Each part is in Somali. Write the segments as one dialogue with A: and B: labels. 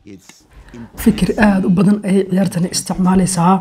A: fikir aada u badan ayay ciyaartani isticmaalaysaa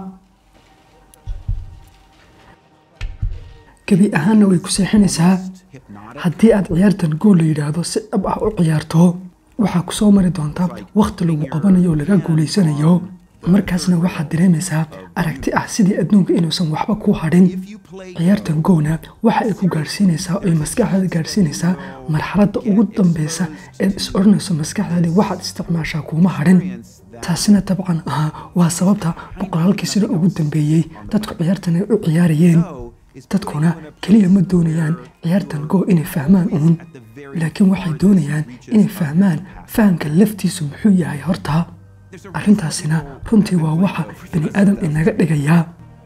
A: gebi ahaanna way ku seexinaysaa haddii aad ciyaartan gool la yidhaahdo si dhab ah u ciyaarto waxaa ku soo mari doonta wakhti lagu qabanayo oo laga guulaysanayo markaasna waxaad dareemaysaa aragti ah sidii adduunka inuusan waxba ku hadhin ciyaartan goona waxa ay ku gaadhsiinaysaa oy maskaxdaada gaadhsiinaysaa marxaladda ugu dambeysa eed is odhanayso maskaxdaadii waxaad isticmaashaa kuuma hadhin taasina dabcan ahaa waa sababta boqolaalkii sano ugu dambeeyey dadku ciyaartan ay u ciyaarayeen dadkuna keliya ma doonayaan ciyaartan go inay fahmaan uun laakiin waxay doonayaan inay fahmaan fahamka laftiisu muxuu yahay horta arrintaasina runtii waa waxa bani aadam inaga dhigayaa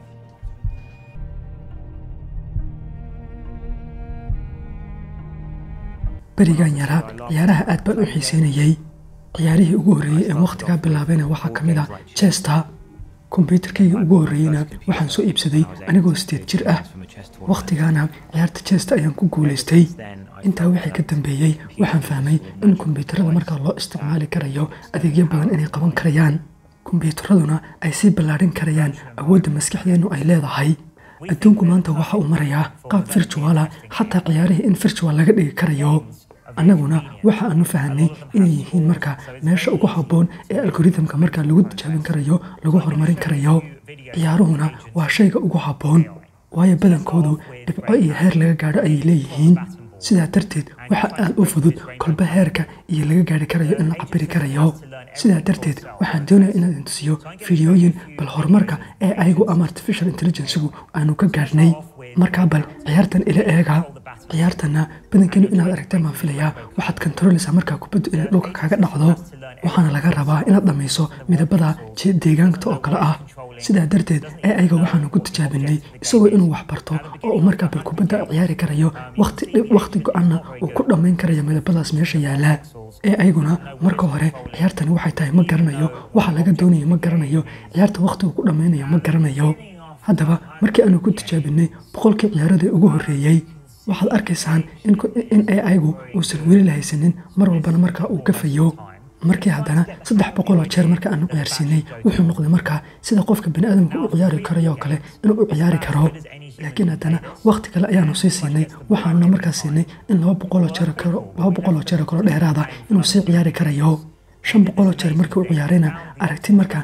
A: berigan yaraa ciyaaraha aad baan u xiiseynayey ciyaarihii ugu horreeyey ee wakhtigaa bilaabayna waxaa ka mid ah jesta kombyuutarkayga ugu horreeyeyna waxaan soo iibsaday anigoo sideed jir ah wakhtigaana ciyaarta jesta ayaan ku guulaystay intaa wixii ka dambeeyey waxaan fahmay in kombyuutarada markaa loo isticmaali karayo adeegyo badan inay qaban karayaan kombyuutaraduna ay sii ballaadhin karayaan awoodda maskaxdeennu ay leedahay adduunku maanta waxa uu marayaa qaab virtuala xataa ciyaarihii in virtual laga dhigi karayo annaguna waxa aanu fahanay inay yihiin marka meesha ugu habboon ee algoritmka marka lagu tijaabin karayo lagu horumarin karayo ciyaaruhuna waa shayga ugu habboon waayo badankoodu dhibco iyo heer laga gaadho ayay leeyihiin sidaa darteed waxa aad u fudud kolba heerka iyo laga gaari karayo in la cabiri karayo sidaa darteed waxaan doonaya inaad intusiyo fideooyin bal horumarka ee ayagu ama artificial intelligencigu aanu ka gaadhnay markaa bal ciyaartan ila eega ciyaartanna badankeenu inaad aragteen baan filayaa waxaad kontarolaysaa markaa kubaddu inay dhulka kaaga dhacdo waxaana laga rabaa inaad dhammayso midabada deegaanka oo kale ah sidaa darteed ee ayaga waxaanu ku tijaabinay isagoo inuu wax barto oo uu markaa bal kubadda ciyaari karayo wakhti go-anna uu ku dhammayn karayo midabadaas meesha yaallaa ee ayaguna marka hore ciyaartani waxay tahay ma garanayo waxa laga doonayo ma garanayo ciyaarta wakhtigu ku dhammaynayo ma garanayo haddaba markii aanu ku tijaabinay boqolkii ciyaaradii ugu horreeyey waxaad arkaysaan in aygu uusan weli la haysanin mar walbana markaa uu gafayo markii haddana saddex boqoloo jeer marka aanu ciyaarsiinay wuxuu noqday markaa sida qofka bani aadamka u ciyaari karayoo kale inuu u ciyaari karo laakiin haddana wakhti kale ayaanu sii siinay waxaanuna markaa siinay in laba boqoloo jeero kalo dheeraada inuu sii ciyaari karayo shan boqoloo jeer markii u ciyaarayna aragti markaa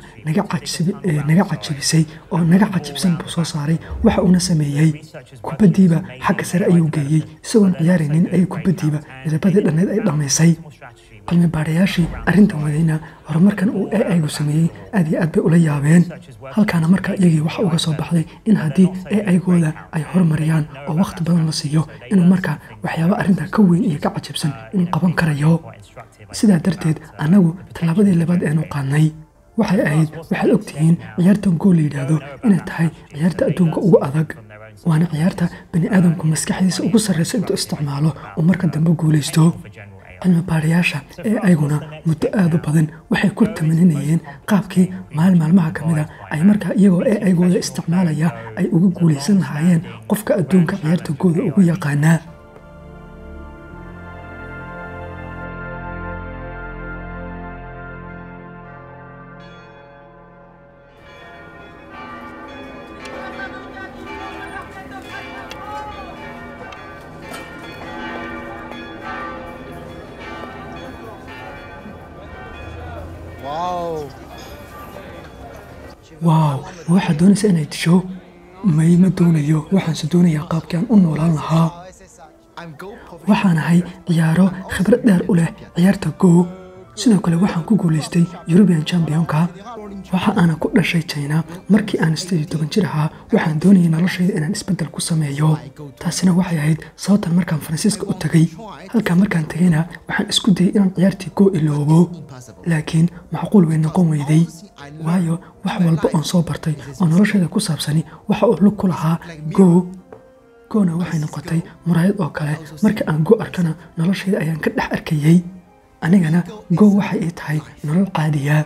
A: naga cajabisay oo naga cajibsan buu soo saaray waxa uuna sameeyey kubaddiiba xagga sare ayuu geeyey isagoon ciyaaraynin ayay kubaddiiba midabadii dhanneed ay dhammaysay cilmi baadhayaashii arrintan wadayna horumarkan uu e aygu sameeyey aad iyo aad bay ula yaabeen halkaana markaa iyagii waxa uga soo baxday in haddii e aygooda ay horumariyaan oo wakhti badan la siiyo inuu markaa waxyaaba arrintan ka weyn iyo ka cajabsan inuu qaban karayo sidaa darteed annagu tallaabadii labaad eenu qaadnay waxay ahayd waxaad ogtihiin ciyaartan gool la yidhaahdo inay tahay ciyaarta adduunka ugu adag waana ciyaarta bani aadamku maskaxdiisa ugu sarraysa intuu isticmaalo oo marka dambe guulaysto cilmi baadhayaasha ee ayguna muddo aada u badan waxay ku tamaninayeen qaabkii maalin maalmaha ka mida ay markaa iyagoo ee aygooda isticmaalaya ay uga guulaysan lahaayeen qofka adduunka ciyaarta gooda ugu yaqaanaa waaw ma waxaad doonaysaa inaad disho may ma doonayo waxaanse doonayaa qaabkii aan u noolaan lahaa waxaan ahay ciyaaro khibrad dheer u leh ciyaarta go sidoo kale waxaan ku guulaystay yurubian championka waxa aana ku dhashay jina markii aan sideed toban jir ahaa waxaan doonayay noloshayda inaan isbeddel ku sameeyo taasina waxay ahayd sababtan markaan faransiiska u tegay halkaa markaan tegayna waxaan isku dayay inaan ciyaartii go iloobo laakiin macquul way noqon weyday waayo wax walba oon soo bartay oo noloshayda ku saabsani waxa uu lug ku lahaa go goona waxay noqotay muraayad oo kale marka aan go arkana noloshayda ayaan ka dhex arkayey anigana go waxay ii tahay nolol qaadiya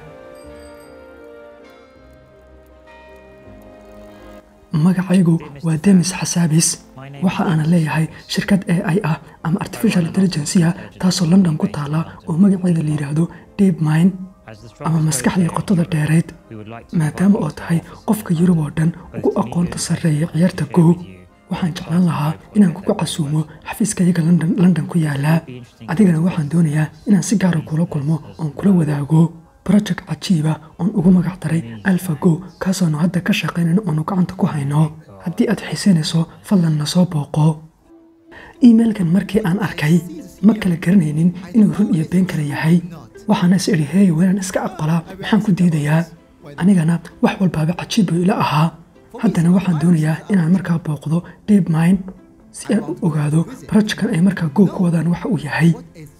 A: magacaygu waa demis xasaabis waxa aana leeyahay shirkad a i ah ama artificial intelligencia taasoo london ku taala oo magaceeda la yidhaahdo deep mine ama maskaxdii qotada dheerayd maadaama oo tahay qofka yurub oo dhan ugu aqoonta sarreeya ciyaarta go waxaan jeclaan lahaa inaan kugu casuumo xafiiskayaga london ku yaalaa adigana waxaan doonayaa inaan si gaara kula kulmo oon kula wadaago broject cajiiba oon ugu magac daray alfa go kaasoonu hadda ka shaqaynayno oonu gacanta ku hayno haddii aad xiisaynayso fadlan na soo booqo iimailkan markii aan arkay ma kala garanaynin inuu run iyo been kala yahay waxaana is idhi heey waynaan iska aqbalaa maxaan ku diidayaa anigana wax walbaaba cajiib buu ila ahaa haddana waxaan doonayaa inaan markaa booqdo deep mind si aan u ogaado barojkan ay markaa goob ku wadaan waxa uu yahay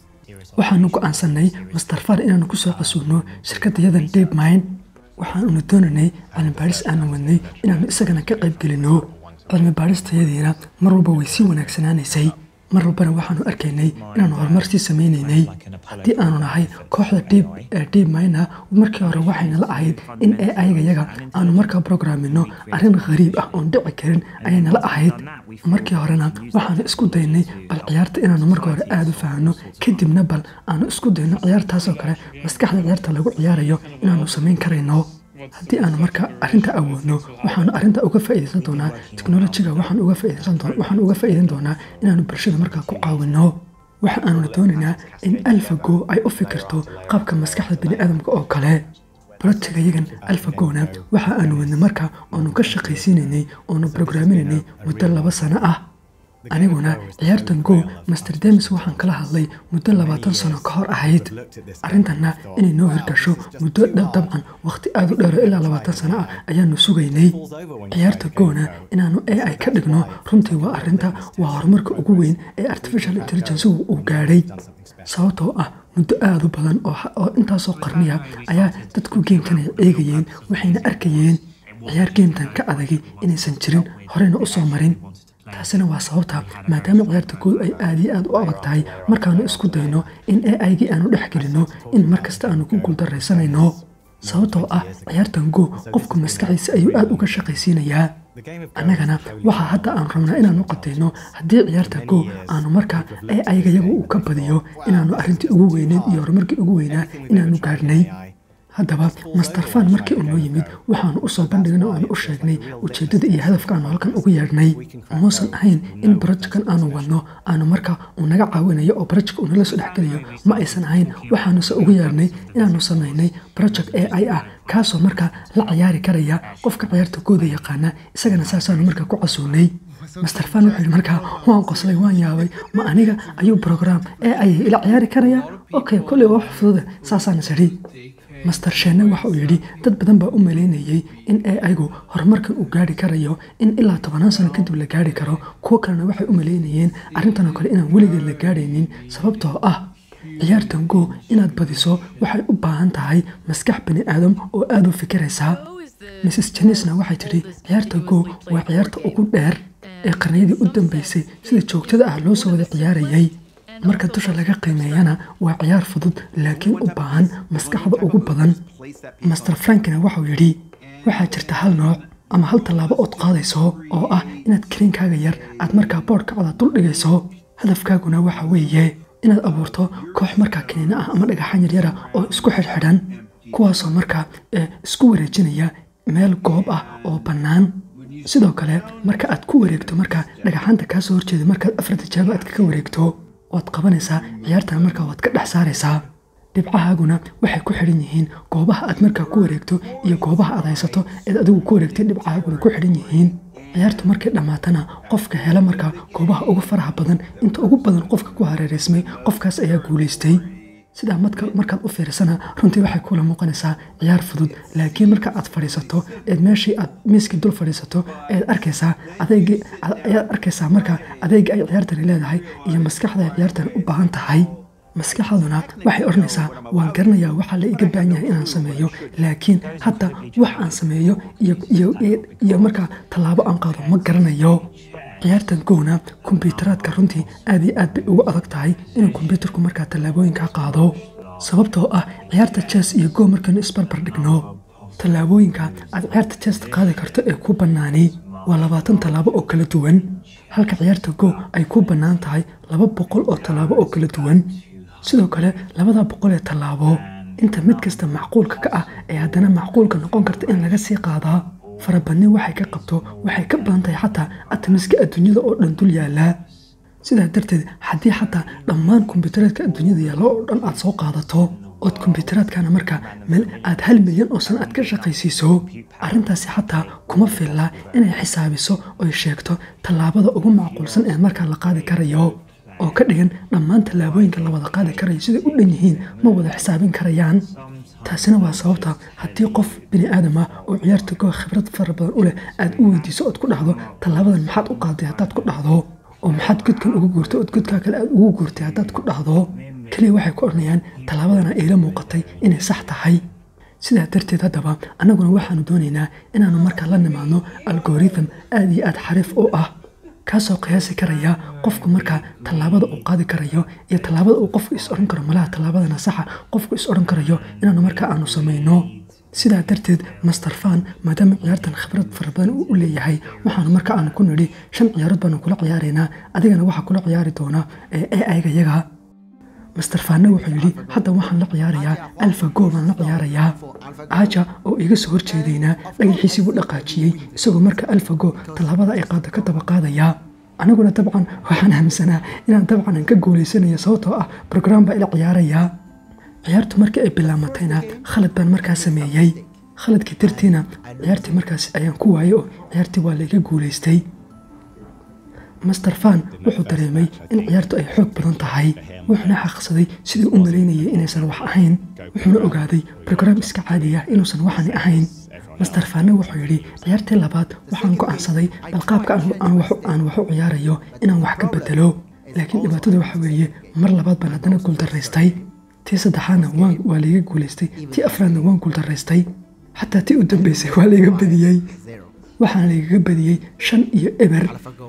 A: waxaanu go'aansannay master far inaanu ku soo casuulno shirkaddayadan deep mind waxaanuna doonaynay cilmibaadhis aanu wadnay inaannu isagana ka qayb gelinno cilmibaadhistayadiina mar walba way sii wanaagsanaanaysay mar walbana waxaanu arkaynay inaanu horumar sii samaynaynay haddii aanu nahay kooxda dhiib mayna markii hore waxayna la ahayd in ee ayagayaga aanu markaa brograamino arrin khariib ah oon dhici karin ayaynala ahayd markii horena waxaanu isku daynay bal ciyaarta inaanu marka hore aada u fahanno kadibna bal aanu isku dayno ciyaartaasoo kale maskaxda ciyaarta lagu ciyaarayo inaanu samayn karayno haddii aanu marka arrinta awoodno waxaanu arrinta uga faa'iidaysan doonaa teknolojiga waxaan uga faa'iidan doonaa inaanu bulshada markaa ku caawinno waxa aanuna doonaynaa in alfago ay u fikirto qaabka maskaxda bini'aadamka oo kale brotigayagan alfagona waxa aanu wadnay marka oonu ka shaqaysiinaynay oonu brograminaynay muddo laba sano ah aniguna ciyaartan go master demis waxaan kala hadlay muddo labaatan sano ka hor ahayd arrintanna inay noo hirgasho muddo dabcan wakhti aad u dheero ilaa labaatan sano ah ayaanu sugaynay ciyaarta gona inaanu e ay ka dhigno runtii waa arrinta waa horumarka ugu weyn ee artificial intelligence uu gaadhay sababtoo ah muddo aad u badan oo intaasoo qarniya ayaa dadku geemkan ay eegayeen waxayna arkayeen ciyaar geemtan ka adagay inaysan jirin horeyna u soo marin taasina waa sababta maadaama ciyaarta guud ay aad iyo aad u adag tahay markaanu isku dayno in e aygii aanu dhex gelinno in mar kasta aanu ku guuldaraysanayno sababtoo ah ciyaartan go qofku maskaxiisa ayuu aad uga shaqaysiinayaa annagana waxaa hadda aan rabnaa inaanu qatayno haddii ciyaarta go aanu markaa ee aygayagu uu ka badiyo inaanu arrintii ugu weyneed iyo horumarkii ugu weynaa inaanu gaadhnay haddaba master fan markii uu noo yimid waxaanu u soo bandhignay oo aanu u sheegnay ujeeddada iyo hadafka aanu halkan ugu yeedhnay muusan ahayn in barojkan aanu wadno aanu marka uu naga caawinayo oo barojka uu nala soo dhexgelayo ma aysan ahayn waxaanuse ugu yeedhnay inaanu samaynay project a i ah kaasoo marka la ciyaari karaya qofka ciyaarta gooda yaqaana isagana saasaanu marka ku casuunay master fan wuxuu yidhi markaa waan qoslay waan yaabay ma aniga ayuu brogram ee ayay ila ciyaari karaya okay kolley waa wax fududa saasaan sidhi master sheene waxa uu yidhi dad badan baa u malaynayey in e aygu horumarkan uu gaari karayo in ilaa tobanaan sano kadib la gaari karo kuwo kalena waxay u malaynayeen arrintanoo kale inaan weligeed la gaadhaynin sababtoo ah ciyaartan go inaad badiso waxay u baahan tahay maskax bani aadam oo aada u fikiraysaa mrs jenisna waxay tidhi ciyaarta go waa ciyaarta ugu dheer ee qarniyadii u dambeysay sida joogtada ah loo soo wada ciyaarayay marka dusha laga qiimeeyana waa ciyaar fudud laakiin u baahan maskaxda ugu badan master frankina waxau yidhi waxaa jirta hal nooc ama hal tallaabo ood qaadayso oo ah inaad kariinkaaga yar aad markaa boodhkacda dul dhigayso hadafkaaguna waxa weeye inaad abuurto koox markaa kiniina ah ama dhagaxaan yaryara oo isku xidhxidhan kuwaasoo markaa isku wareejinaya meel goob ah oo bannaan sidoo kale marka aad ku wareegto markaa dhagaxaanta kaa soo horjeeda markaad afar tijaabo aad kaga wareegto waad qabanaysaa ciyaartana markaa waad ka dhex saaraysaa dhibcahaaguna waxay ku xidhan yihiin goobaha aad markaa ku wareegto iyo goobaha aad haysato eed adigu ku wareegtay dhibcahaaguna ku xidhan yihiin ciyaartu markay dhammaatana qofka hela markaa goobaha ugu faraha badan inta ugu badan qofka ku hareeraysmay qofkaas ayaa guulaystay sidaa markaad u fiirsana runtii waxay kula muuqanaysaa ciyaar fudud laakiin marka aad fadhiisato eed meeshii aad miiskii dul fadhiisato eed arkaysaa adeegii ayaad arkaysaa marka adeega ay ciyaartani leedahay iyo maskaxda ay ciyaartani u baahan tahay maskaxduna waxay odhanaysaa waan garanayaa waxaa la iga baahan yahay inaan sameeyo laakiin hadda wax aan sameeyo iyo markaa tallaabo aan qaado ma garanayo ciyaartan gowna kombyutaraadka runtii aad iyo aad bay ugu adag tahay inuu kombyuutarku markaa tallaabooyinkaa qaado sababtoo ah ciyaarta jes iyo go markaynu isbarbar dhigno tallaabooyinka aad ciyaarta jesta qaadi karto ee ku bannaani waa labaatan tallaabo oo kala duwan halka ciyaarta go ay ku bannaan tahay laba boqol oo tallaabo oo kala duwan sidoo kale labada boqol ee tallaabo inta mid kasta macquulka ka ah ee haddana macquulka noqon karta in laga sii qaadaa farabadni waxay ka qabto waxay ka badan tahay xataa atamiska adduunyada oo dhan dul yaallaa sidaa darteed haddii xataa dhammaan kombiyuutereedka adduunyada yaallo oo dhan aad soo qaadato ood kombiyuutereedkana markaa meel aad hal milyan oo sana aad ka shaqaysiiso arrintaasi xataa kuma fillaa inay xisaabiso oy sheegto tallaabada ugu macquulsan ee markaa la qaadi karayo oo ka dhigan dhammaan tallaabooyinka la wada qaadi karayo siday u dhan yihiin ma wada xisaabin karayaan taasina waa sababta haddii qof bini aadam ah oo ciyaarta goo khibrad fara badan u leh aad u weydiiso ood ku dhahdo tallaabadan maxaad u qaaday haddaad ku dhahdo oo maxaad godkan ugu guurtay ood godkaa kale aad ugu guurtay haddaad ku dhahdo keliya waxay ku odhanayaan tallaabadana iila muuqatay inay sax tahay sidaa darteed haddaba annaguna waxaanu doonaynaa inaannu markaa la nimaadno algorithm aad iyo aad xariif u ah kaasoo qiyaasi karaya qofku markaa tallaabada uu qaadi karayo iyo tallaabada uu qofku is odhan karo malaha tallaabadana saxa qofku is odhan karayo inaanu markaa aanu samayno sidaa darteed master fan maadaama ciyaartan khibrad fara badan uu u leeyahay waxaanu marka aanu ku nidhi shan ciyaarood baanu kula ciyaaraynaa adigana waxaa kula ciyaari doona ee aiga yaga master fanna wuxuu yidhi hadda waxaan la ciyaarayaa alfa go baan la ciyaarayaa aaja oo iga soo horjeedaynaa dhagaxiisii buu dhaqaajiyey isagoo marka alfa go tallaabada ay qaado ka daba qaadayaa aniguna dabcan waxaan aaminsanaa inaan dabcan aan ka guulaysanayo sababtoo ah brograam baa ila ciyaarayaa ciyaartu markii ay bilaamatayna khalad baan markaa sameeyey khaladkii dartiina ciyaartii markaas ayaan ku waayey oo ciyaartii waa layga guulaystay master fan wuxuu dareemay in ciyaartu ay xoog badan tahay wuxuuna xaqsaday sidii u malaynayay inaysan wax ahayn wuxuuna ogaaday brograam iska caadiya inuusan waxani ahayn master fanne wuxuu yidhi ciyaartii labaad waxaan go'aansaday bal qaabka aan wax u ciyaarayo inaan wax ka bedelo laakiin dhibaatada waxa weeye mar labaad baan haddana guuldaraystay tii saddexaadna waa layga guulaystay tii afraadna waan guuldaraystay xataa tii u dambeysay waa layga badiyey waxaana laygaga badiyey shan iyo eber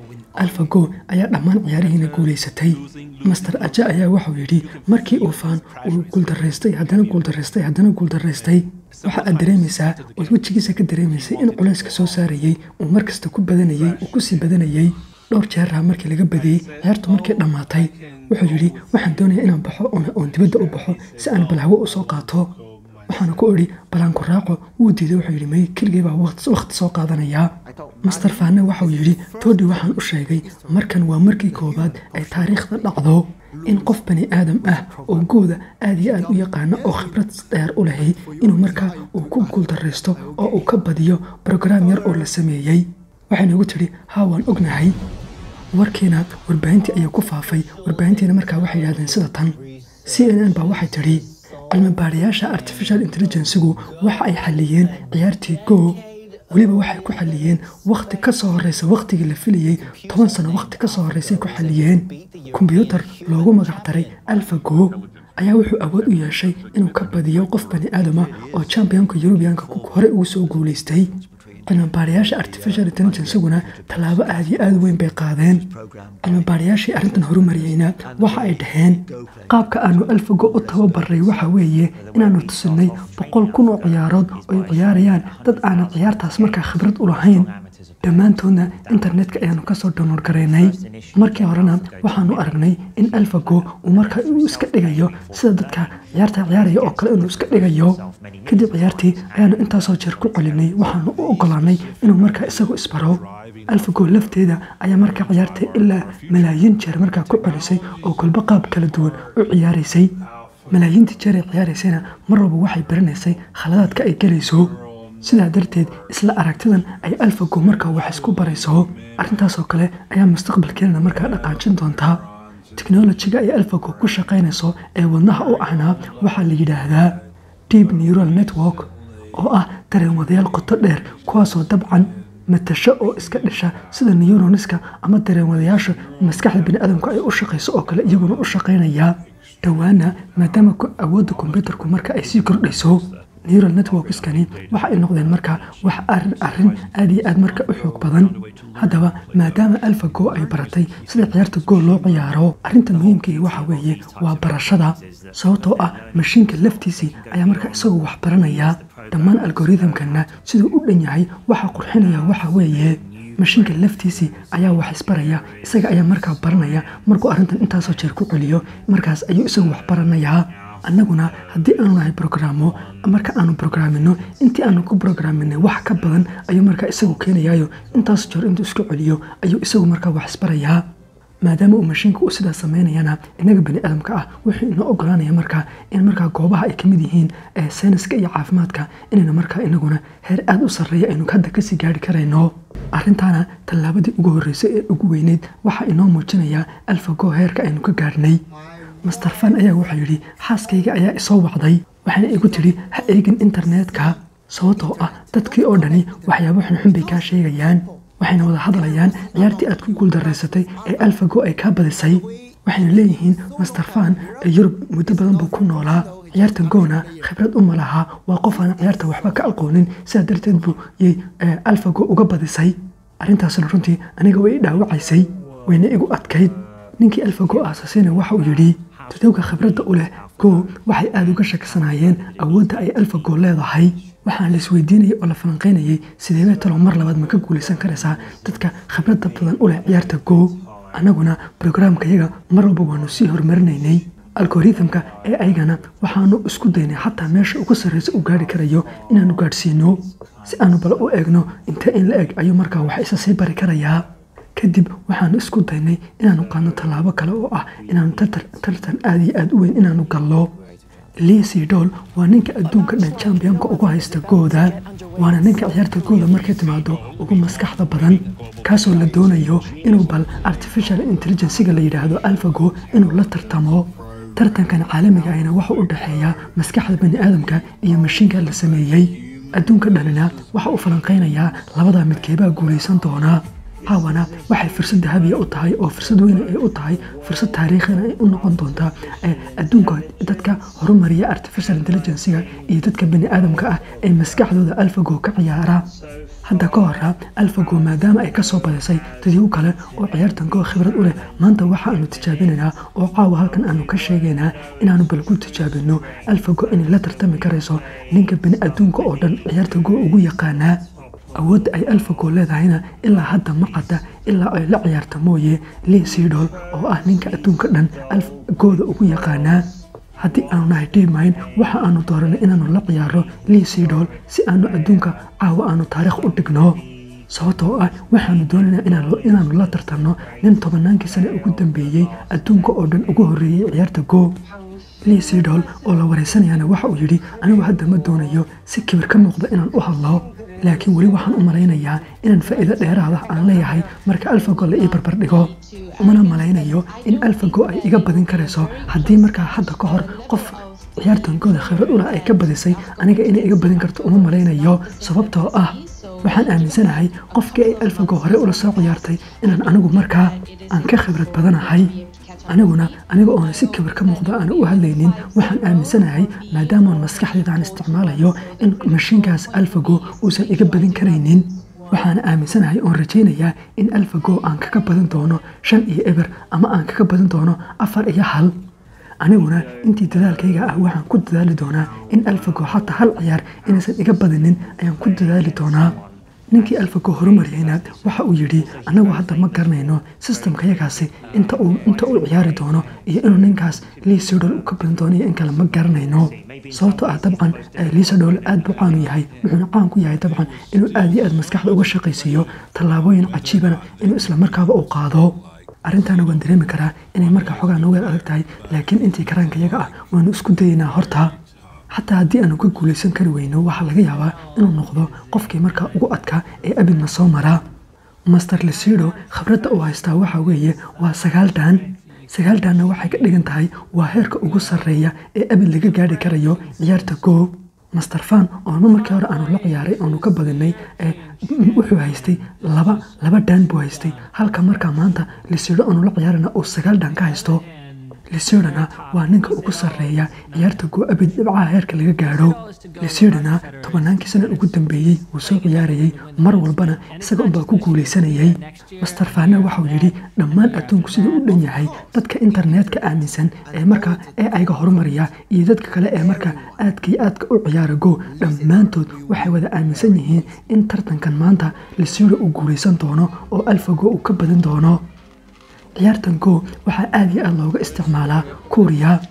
A: alfago ayaa dhammaan ciyaarihiina guulaysatay master aja ayaa waxau yidhi markii uu faan uu guuldaraystay haddana guuldaraystay haddana guuldaraystay waxa aad dareemaysaa ood wejigiisa ka dareemaysay in culayska soo saarayey uu markasta ku badanayey uu kusii badanayey dhowr jeeraha markii laga badiyey ciyaartu markii dhammaatay wuxuu yidhi waxaan doonayaa inaan baxo oon dibadda u baxo si aan balhawo u soo qaato waxaana ku idhi balaanku raaco wuu diiday wuxuu yidhi may keligay baa wakhti soo qaadanayaa master faanne waxau yidhi toodhi waxaan u sheegay markan waa markii koowaad ay taariikhda dhacdo in qof bani aadam ah oo gooda aad iyo aad u yaqaana oo khibrad dheer u lahay inuu markaa uu ku guuldaraysto oo uu ka badiyo brograam yar oo la sameeyey waxayna igu tidhi haa waan ognahay warkiina warbaahintii ayaa ku faafay warbaahintiina markaa waxay yidhahdeen sida tan c n n baa waxay tidhi cilmibaadhayaasha artificial intelligencigu waxa ay xalliyeen ciyaartii go weliba waxay ku xalliyeen wakhti ka soo horreysa wakhtigii la filayey toban sano wakhti ka soo horreysay ku xalliyeen kombyuutar loogu magac daray alfa go ayaa wuxuu awood u yeeshay inuu ka badiyo qof bani aadama oo championka yurubiyanka horey ugu soo guulaystay cilmibaadhayaasha artificial intelligenciguna tallaabo aad iyo aad weyn bay qaadeen cilmibaadhayaashii arrintan horumariyeyna waxa ay dhaheen qaabka aanu alfago u tababaray waxa weeye inaannu tusinay boqol kun oo ciyaarood oy ciyaarayaan dad aanan ciyaartaas markaa khibrad u lahayn dhammaantoodna internetka ayaanu kasoo download garaynay markii horena waxaanu aragnay in alfago uu markaa uu iska dhigayo sida dadka ciyaarta ciyaaraya oo kale inuu iska dhigayo kadib ciyaartii ayaanu intaasoo jeer ku celinay waxaanu u ogolaanay inuu markaa isagu isbaro alfago lafteeda ayaa markaa ciyaarta ilaa malaayiin jeer markaa ku celisay oo kolba qaab kala duwan u ciyaaraysay malaayiintii jeer ay ciyaaraysayna mar walba waxay baranaysay khaladaadka ay gelayso sidaa darteed isla aragtidan ay alfago markaa wax isku barayso arrintaasoo kale ayaa mustaqbalkeenana markaa dhaqaajin doontaa teknolojiga ay alfago ku shaqaynayso ee wadnaha u ahnaa waxaa la yidhaahdaa deep neural network oo ah dareenwadayaal qoto dheer kuwaasoo dabcan matasho oo iska dhisha sida neuroniska ama dareenwadayaasha maskaxda biniaadamku ay u shaqayso oo kale iyaguna u shaqaynayaa dhowaana maadaama awoodda kombyuutarku marka ay sii kordhayso neural networkskani waxa ay noqdeen markaa wax arin arin aad iyo aad marka u xoog badan haddaba maadaama alfa go ay baratay sida ciyaarta go loo ciyaaro arrinta muhiimkii waxa weeye waa barashada sababtoo ah mashiinka laftiisii ayaa markaa isagoo wax baranaya dhammaan algorithamkana siduu u dhan yahay waxa qurxinaya waxa weeye mashiinka laftiisii ayaa wax isbaraya isaga ayaa markaa baranaya markuu arrintan intaasoo jeer ku celiyo markaas ayuu isagu wax baranayaa annaguna haddii aanu nahay brograamo marka aanu brograamino intii aanu ku brograaminay wax ka badan ayuu markaa isagu keenayaayo intaas joor intuu isku celiyo ayuu isagu markaa wax isbarayaa maadaama uu mashiinka uu sidaa sameynayana inaga bani aadamka ah wuxuu inoo ogolaanaya markaa in markaa goobaha ay kamid yihiin sayniska iyo caafimaadka inayna markaa inaguna heer aada u sarreeya aynu hadda kasii gaari karayno arrintaana tallaabadii ugu horreysay ee ugu weyneyd waxaa inoo muujinayaa alfago heerka aynu ka gaarhnay master fan ayaa wuxuu yidhi xaaskayga ayaa isoo wacday waxayna igu tidhi ha eegin internetka sababtoo ah dadkii oo dhani waxyaabo xunxun bay kaa sheegayaan waxayna wada hadlayaan ciyaartii aad ku guuldaraysatay ee alfago ay kaa badisay waxayna leeyihiin master fan ee yurub muddo badan buu ku noolaa ciyaarta goona khibrad uma lahaa waa qof aan ciyaarta waxba ka aqoonin sidaa darteed buu yay alfago uga badisay arrintaasna runtii aniga way i dhaawacaysay wayna igu adkayd ninkii alfago aasasina waxa uu yidhi tudowga khibradda u leh go waxay aada uga shakisanaayeen awoodda ay alfago leedahay waxaan la isweydiinayay oo la falanqaynayay sideebee talo mar labaad ma ka guulaysan karaysaa dadka khibradda badan u leh ciyaarta go annaguna brograamkayaga mar walba waanu sii horumarinaynay algoritmka ee aygana waxaanu isku daynay xataa meesha ugu sarreysa u gaari karayo inaanu gaadhsiino si aanu bal u eegno intee in la eg ayuu markaa wax isa sii bari karayaa kadib waxaanu isku daynay inaanu qaadno tallaabo kale oo ah inaanu tartan aada iyo aada u weyn inaanu gallo liisi dool waa ninka adduunka dhan jambionka ugu haysta gooda waana ninka ciyaarta gooda markay timaado ugu maskaxda badan kaasoo la doonayo inuu bal artificial intelligenciga la yidhaahdo alfago inuu la tartamo tartankan caalamiga ahna waxa u dhexeeya maskaxda bani aadamka iyo mashiinka la sameeyey adduunka dhanina waxa uu falanqaynayaa labada midkeebaa guulaysan doonaa caawana waxay fursad dahabiya u tahay oo fursad weyne ay u tahay fursad taariikhina ay u noqon doontaa adduunka dadka horumariya artificial intelligenciga iyo dadka bani aadamka ah ee maskaxdooda alfago ka ciyaara hadda ka hora alfago maadaama ay kasoo badisay dadii u kale oo ciyaartan koo khibrad u leh maanta waxa aanu tijaabinaynaa oo caawa halkan aanu ka sheegaynaa inaanu bal ku tijaabino alfago inay la tartami karayso ninka bani adduunka oo dhan ciyaarta go ugu yaqaanaa awoodda ay alfago leedahayna ilaa hadda ma cadda ilaa ay la ciyaarta mooye lii sidol oo ah ninka adduunka dhan alfagooda ugu yaqaanaa haddii aanu nahay dhiimayn waxa aanu dooranay inaanu la ciyaaro lii sidol si aanu adduunka caawa aanu taariikh u dhigno sababtoo ah waxaanu doonaynaa inaanu la tartanno nin tobannaankii sane ugu dambeeyey adduunka oo dhan ugu horreeyey ciyaarta go lii sidol oo la waraysanayana waxa uu yidhi anigu hadda ma doonayo si kibir ka muuqda inaan u hadlo laakiin weli waxaan u malaynayaa inaan faa'iido dheeraada aan leeyahay marka alfago la ii barbar dhigo umana malaynayo in alfago ay iga badin karayso haddii markaa hadda ka hor qof ciyaartankooda khibrad ulah ay ka badisay aniga inay iga badin karto uma malaynayo sababtoo ah waxaan aaminsanahay qofkii ay alfago hore ula soo ciyaartay inaan anigu markaa aan ka khibrad badanahay aniguna aniga oona si kibir ka muuqda aana u hadlaynin waxaan aaminsanahay maadaamaan maskaxdeeda aan isticmaalayo in mashiinkaas alfago uusan iga badin karaynin waxaana aaminsanahay oon rajaynayaa in alfago aan kaga badan doono shan iyo eber ama aan kaga badan doono afar iyo hal aniguna intii dadaalkayga ah waxaan ku dadaali doonaa in alfago xataa hal ciyaar inaysan iga badinin ayaan ku dadaali doonaa ninkii alfago horumariyeyna waxa uu yidhi annagu hadda ma garanayno sistamkayagaasi inta uu inta uu ciyaari doono iyo inuu ninkaas liisadol u ka badan doono iyo in kale ma garanayno sababtoo ah dabcan liisadol aad buu caan u yahay wuxuuna caan ku yahay dabcan inuu aad iyo aad maskaxda uga shaqaysiiyo tallaabooyin cajiibana inuu isla markaaba uu qaado arrintaana waan dareemi karaa inay markaa xogaa nooga adag tahay laakiin intii karaankayaga ah waanu isku dayaynaa horta xataa haddii aanu ka guulaysan kari weyno waxaa laga yaabaa inuu noqdo qofkii markaa ugu adkaa ee abidna soo maraa master lesido khibradda uu haystaa waxa weeye waa sagaal daan sagaal daanna waxay ka dhigan tahay waa heerka ugu sarreeya ee abid laga gaari karayo ciyaarta go master fan oonu markii hore aanu la ciyaaray oonu ka badinay wuxuu haystay laba laba daan buu haystay halka markaa maanta lesido aanu la ciyaarana uu sagaal daan ka haysto lisidana waa ninka ugu sarreeya ciyaarta go abid dhibcaha heerka laga gaadho lisidana tobannaankii sana ugu dambeeyey wuu soo ciyaarayey mar walbana isaga unbaa ku guulaysanayay master fana waxauu yidhi dhammaan adduunku siduu u dhan yahay dadka internetka aaminsan ee markaa ee ayga horumariya iyo dadka kale ee markaa aadka iyo aadka u ciyaara go dhammaantood waxay wada aaminsan yihiin in tartankan maanta lisido uu guulaysan doono oo alfago uu ka badin doono ciyaartan go waxaa aad iyo aad looga isticmaalaa kuuriya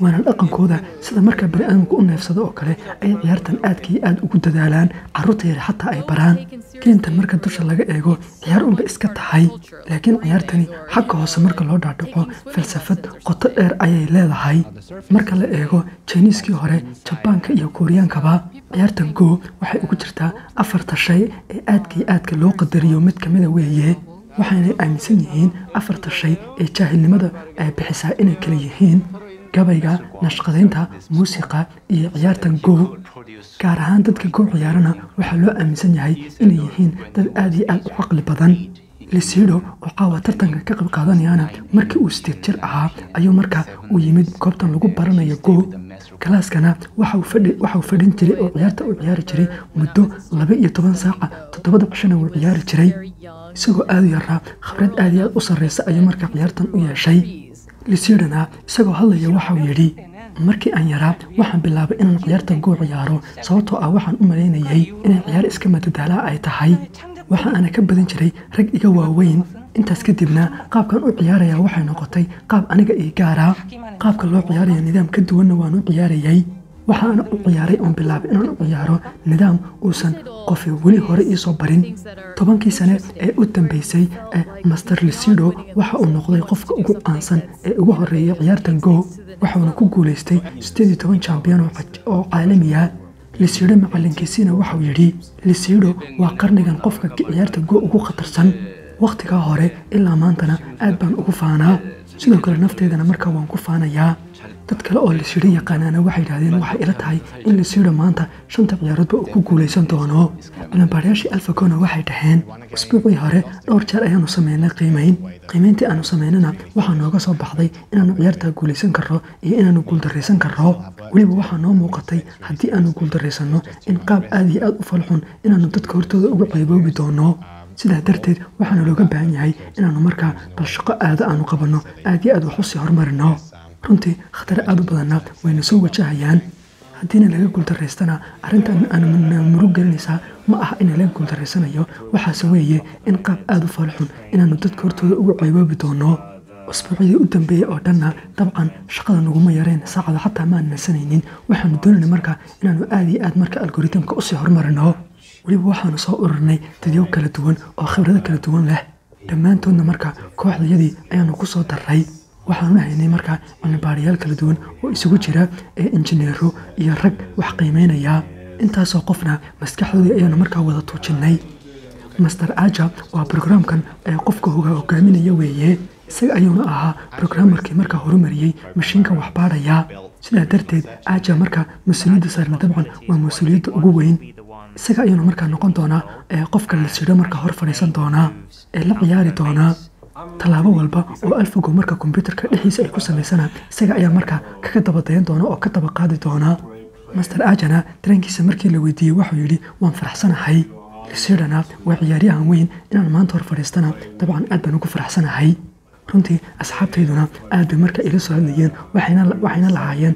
A: waana dhaqankooda sida marka bani'aadamku u neefsado oo kale ay ciyaartan aadka iyo aad ugu dadaalaan carruurta yar xataa ay baraan geentan marka dusha laga eego ciyaar unba iska tahay laakiin ciyaartani xagga hoose marka loo dhaadhaco falsafad qoto dheer ayay leedahay marka la eego jiniiskii hore jabaanka iyo kuuriyaankaba ciyaartan go waxay ugu jirtaa afarta shay ee aadka iyo aadka loo qadariyo mid kamida weeye waxaynay aaminsan yihiin afarta shay ee jaahilnimada ay bixisaa inay kala yihiin gabayga nashqadaynta muusiqa iyo ciyaartan go gaar ahaan dadka go ciyaarana waxaa loo aaminsan yahay inay yihiin dad aad iyo aad u caqli badan lisido oo caawa tartanka ka qayb qaadanayana markii uu sideed jir ahaa ayuu markaa u yimid goobtan lagu baranayo go galaaskana waxau fadhin jiray oo ciyaarta u ciyaari jiray muddo laba iyo toban saaca toddobada cishana wuu ciyaari jiray isagoo aad u yaraa khibrad aad iyo aad u sarreysa ayuu markaa ciyaartan u yeeshay lisidana isagoo hadlaya waxau yidhi markii aan yaraa waxaan bilaabay inaan ciyaartan goo ciyaaro sababtoo ah waxaan u malaynayay inay ciyaar iska madadaalaa ay tahay waxa ana ka badan jiray rag iga waaweyn intaas kadibna qaabkan u ciyaaraya waxay noqotay qaab aniga ii gaara qaabka loo ciyaaraya nidaam ka duwanna waan u ciyaarayay waxaana u ciyaaray oon bilaabay inaan u ciyaaro nidaam uusan qofi weli hore iisoo barin tobankii sane ee u dambeysay ee master lisido waxa uu noqday qofka ugu qaansan ee ugu horeeya ciyaartan go waxauna ku guulaystay siddeed iyo toban jambiyan oo caalamiya lisido macalinkiisiina waxau yidhi lisido waa qarnigan qofka ciyaarta go ugu khatarsan wakhtigaa hore ilaa maantana aad baan ugu faanaa sidoo kale nafteedana markaa waan ku faanayaa dad kale oo lisido yaqaanaana waxay yidhahdeen waxay ila tahay in lisido maanta shanta ciyaaroodba uu ku guulaysan doono cilimbaadhayaashii alfagona waxay dhaheen usbuucii hore dhowr jeer ayaanu sameynay qiimayn qiimayntii aanu sameynana waxaa nooga soo baxday inaanu ciyaartaa guulaysan karro iyo inaanu guuldarraysan karro weliba waxaa noo muuqatay haddii aanu guuldarraysanno in qaab aad iyo aad u falxun inaanu dadka hortooda uga qayboobi doono sidaa darteed waxaana looga baahan yahay inaanu markaa bal shaqo aada aanu qabanno aad iyo aad wax usii horumarino runtii khatare aad u badanna wayna soo wajahayaan haddiina laga guuldarraystana arrintan aanu murug gelinaysaa ma aha in laga guuldarraysanayo waxaase weeye in qaab aad u falxun inaanu dadka hortooda uga qayboobi doono usbuucyadii u dambeeyey oo dhanna dabcan shaqada naguma yareen saacada xataa maan nasanaynin waxaanu doonayna markaa inaanu aad iyo aad marka algoritmka usii horumarino weliba waxaanu soo ururnay dadyow kala duwan oo khibrado kala duwan leh dhammaantoodna marka kooxdayadii ayaanu ku soo darray waxaanu haynay markaa cilmibaarayaal kala duwan oo isugu jira ee injineero iyo rag wax qiimeynaya intaasoo qofna maskaxdoodii ayaanu markaa wada tuujinnay master aja waa brograamkan ee qofka hogaaminaya weeye isaga ayuuna ahaa brogramarkii markaa horumariyey mashiinkan waxbaadhaya sidaa darteed aja markaa mas-uuliyadda saarna dabcan waa mas-uuliyadda ugu weyn isaga ayuuna markaa noqon doonaa ee qofka la sidho markaa hor fadhiisan doonaa ee la ciyaari doonaa tallaabo walba oo alfago marka kombyuutarka dhexdiisa ay ku samaysana isaga ayaa markaa kaga dabadayan doona oo ka daba qaadi doona master ajana dareenkiisa markii la weydiiyey waxuu yidhi waan faraxsanahay lisidhana waa ciyaaryahan weyn inaan maanta hor fadhiistana dabcan aad baan ugu faraxsanahay runtii asxaabtayduna aad bay marka ila soo hadlayeen waxayna lahaayeen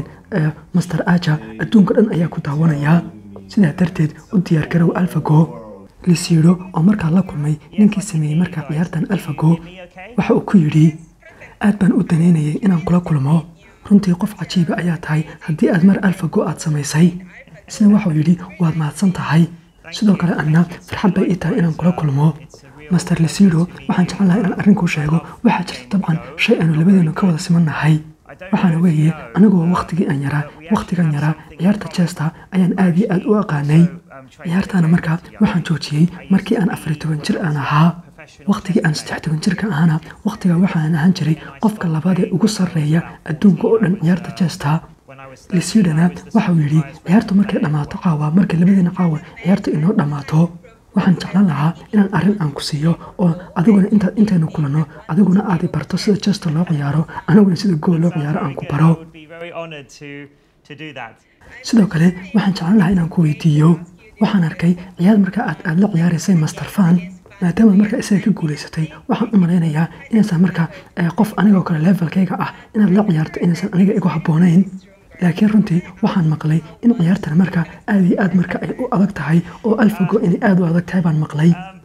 A: master aja adduunka dhan ayaa ku daawanayaa sidaa darteed u diyaargarow alfago lisiidho oo markaa la kulmay ninkii sameeyey markaa ciyaartan alfago waxa uu ku yidhi aad baan u danaynayay inaan kula kulmo runtii qof cajiiba ayaa tahay haddii aad mar alfago aad samaysay sida waxuu yidhi waad mahadsan tahay sidoo kale anna farxad bay ii tahay inaan kula kulmo master lisido waxaan jecel lahaa inaan arrinkuu sheego waxaa jirta dabcan shay aanu labadeenu ka wada simannahay waxaana weeye anigoo wakhtigii aan yaraa wakhtigan yaraa ciyaarta jesta ayaan aad iyo aad u aqaanay ciyaartaana markaa waxaan joojiyey markii aan afariy toban jir aan ahaa wakhtigii aan saddex toban jirka ahana wakhtigaa waxaan ahaan jiray qofka labaad ee ugu sarreeya adduunka oo dhan ciyaarta jesta lisidana waxau yidhi ciyaartu markay dhammaato caawa markay labadeena caawa ciyaartu inoo dhammaato waxaan jeclan lahaa inaan arrin aan ku siiyo oo adiguna intaad intaynu kulanno adiguna aad i barto sida jesta loo ciyaaro aniguna sida gool loo ciyaaro aan ku baro sidoo kale waxaan jeclan lahaa inaan ku weydiiyo waxaan arkay ciyaar markaa aad aad la ciyaaraysay master fan maadaama markaa isaga ka guulaysatay waxaan u malaynayaa inaysan markaa qof anigoo kale levelkayga ah inaad la ciyaarto inaysan aniga igu habboonayn laakiin runtii waxaan maqlay in ciyaartan marka aad iyo aad marka ay u adag tahay oo alfago inay aad u adag tahay baan maqlay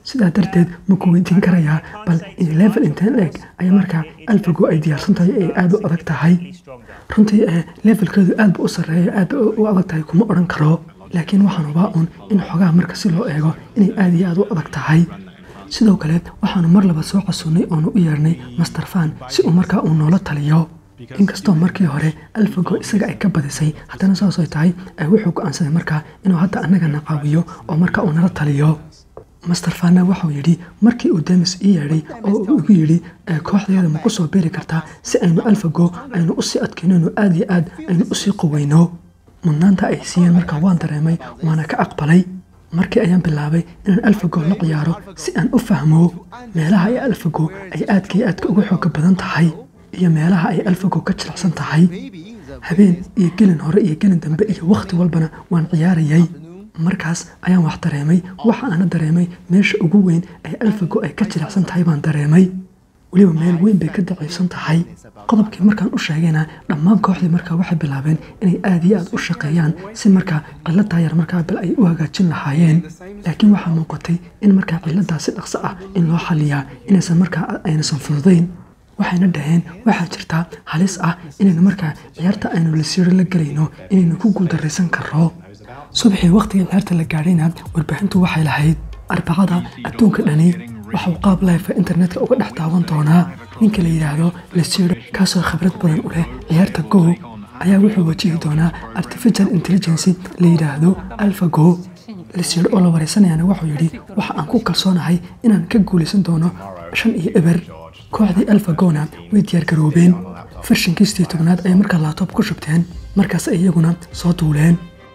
A: sidaa darteed ma ku weydiin karayaa bal in level inteen eg ayaa markaa alfago ay diyaarsan tahay ay aada u adag tahay runtii ee levelkeedu aad ba u sarreeya aad ba u adag tahay kuma odhan karo laakiin waxaan hubaa un in xogaha marka si loo eego inay aad iyo aad u adag tahay sidoo kale waxaanu mar laba soo casunnay oonu u yeernay master fan si uu markaa uu noola taliyo inkastoo markii hore alfago isaga ay ka badisay haddana saasay tahay ay wuxuu go-aansaday markaa inuu hadda annagana caawiyo oo markaa uu nala taliyo master fanna waxau yidhi markii uu demis ii yeedhay oo uu igu yidhi kooxdeeda ma ku soo beeri kartaa si aynu alfago aynu usii adkaynayno aad iyo aad aynu usii quweyno mudnaanta ay siiyeen markaa waan dareemay waana ka aqbalay markii ayaan bilaabay inaan alfago la ciyaaro si aan u fahmo meelaha ay alfago ay aadka iyo aadka uga xooga badan tahay iyo meelaha ay alfago ka jilicsan tahay habeen iyo gelin hore iyo gelin dambe iyo wakhti walbana waan ciyaarayay markaas ayaan wax dareemay waxa aana dareemay meesha ugu weyn ay alfago ay ka jilicsan tahay baan dareemay weliba meel weyn bay ka daciifsan tahay qodobkii markaan u sheegayna dhammaan kooxdii markaa waxay bilaabeen inay aad iyo aad u shaqeeyaan si markaa ciladaa yar markaa bal ay u hagaajin lahaayeen laakiin waxaa muuqatay in markaa ciladaa si dhaqso ah in loo xaliyaa inaysan markaa aynasan fududayn waxayna dhaheen waxaa jirtaa halis ah inaynu markaa ciyaarta aynu lasiiro la gelayno inaynu ku guuldaraysan karro subaxii wakhtigii ciyaarta la gaadhayna warbaahintu waxay lahayd arbacada adduunka dhani waxauu qaab life internetka uga dhex daawan doonaa ninka la yidhaahdo lasiiro kaasoo khibrad badan u leh ciyaarta go ayaa wuxuu wajihi doonaa artificial intelligency la yidhaahdo alfa go lasiiro oo la wareysanayana wuxuu yidhi waxa aan ku kalsoonahay inaan ka guulaysan doono shan iyo eber kooxdii alfagona way diyaargaroobeen farshankiistii tobnaad ayay markaa laabtoob ku shubteen markaas ay iyaguna soo duuleen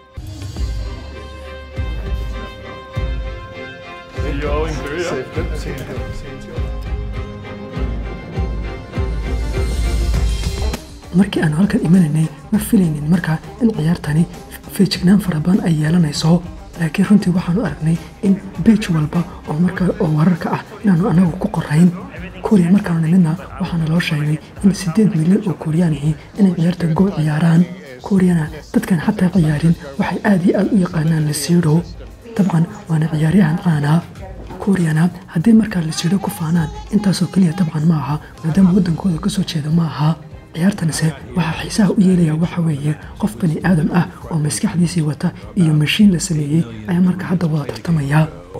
A: markii aanu halkan imanaynay ma filaynin markaa in ciyaartani feejignaan fara badan ay yeelanayso laakiin runtii waxaanu aragnay in beej walba oo markaa oo wararka ah inaanu anagu ku qorayn kuuriya markaanu nimidna waxaana loo sheegay in siddeed milyan oo kuuriyaanihi inay ciyaarta goo ciyaaraan kuuriyana dadkan xataa ciyaarin waxay aad iyo aad u yaqaanaan lasiidho dabcan waana ciyaaryahan caana kuuriyana haddii markaa lasiidho ku faanaan intaasoo keliya dabcan ma aha maadaama waddankooda ka soo jeeda ma aha ciyaartanse waxaa xiisaha u yeelaya waxa weeye qof bani aadam ah oo maskaxdiisii wata iyo mashiin la sameeyey ayaa marka hadda wada tartamaya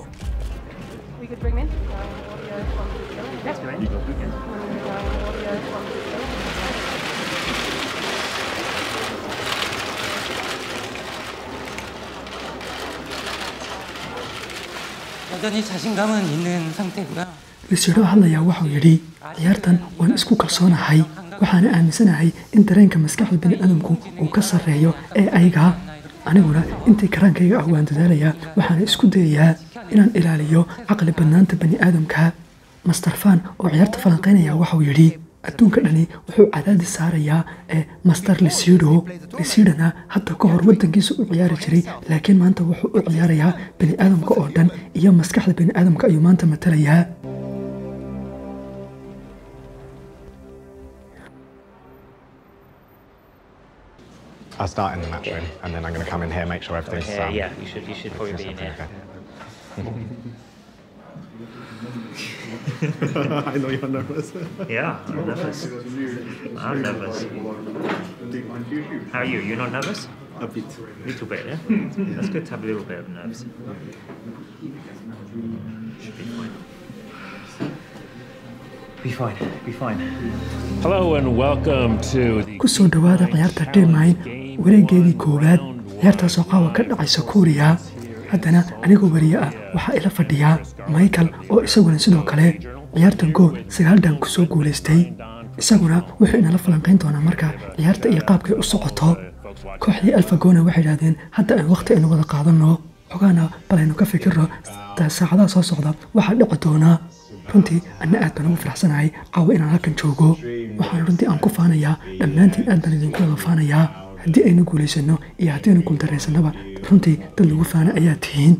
B: 여전히 자신감은 있는 상태고요.
A: lasiidho hadlayaa waxau yidhi ciyaartan waan isku kalsoonahay waxaana aaminsanahay in dareenka maskaxda bani aadamku uu ka sarreeyo ee ayga aniguna intii karaankayga ah waan dadaalayaa waxaana isku dayayaa inaan ilaaliyo caqli badnaanta bani aadamka master fan oo ciyaarta falanqaynaya waxau yidhi adduunka dhani wuxuu cadaadis saarayaa ee master lisiidho lisiidhana hadda ka hor waddankiisa u ciyaari jiray laakiin maanta wuxuu u ciyaarayaa bani aadamka oo dhan iyo maskaxda bani aadamka ayuu maanta matalayaa
C: I'll start in the match room, and then I'm going to come in here, make sure everything's.
D: Yeah,
C: um,
D: yeah, you should you should probably be in here.
C: I know you're nervous.
D: Yeah, I'm nervous. I'm nervous. How are you? You're not nervous?
C: A bit.
D: little bit, yeah? That's good to have a little bit of nerves. Should be fine. Be fine, be fine.
E: Hello and welcome to the
A: ku soo dhowaada ciyaarta dhermine wareegeedii koowaad ciyaartaasoo qaawa ka dhacaysa kuuriya haddana anigoo wariye ah waxaa ila fadhiyaa michael oo isaguna sidoo kale ciyaarta go sagaal dhaan ku soo guulaystay isaguna wuxuu inala falanqayn doonaa marka ciyaarta iyo qaabkay u socoto kooxdii alfagona waxay idhahdeen hadda aan wakhti aynu wada qaadanno xogaana bal aynu ka fikirno saacadaha soo socda waxaa dhici doonaa runtii anna aad baan ugu faraxsanahay caawa inaan halkan joogo waxaan runtii aan ku faanayaa dhammaantiin aad baan idinku wada faanayaa haddii aynu guulaysanno iyo haddii aynu guuldaraysannoba runtii dad lagu faana ayaa tihiin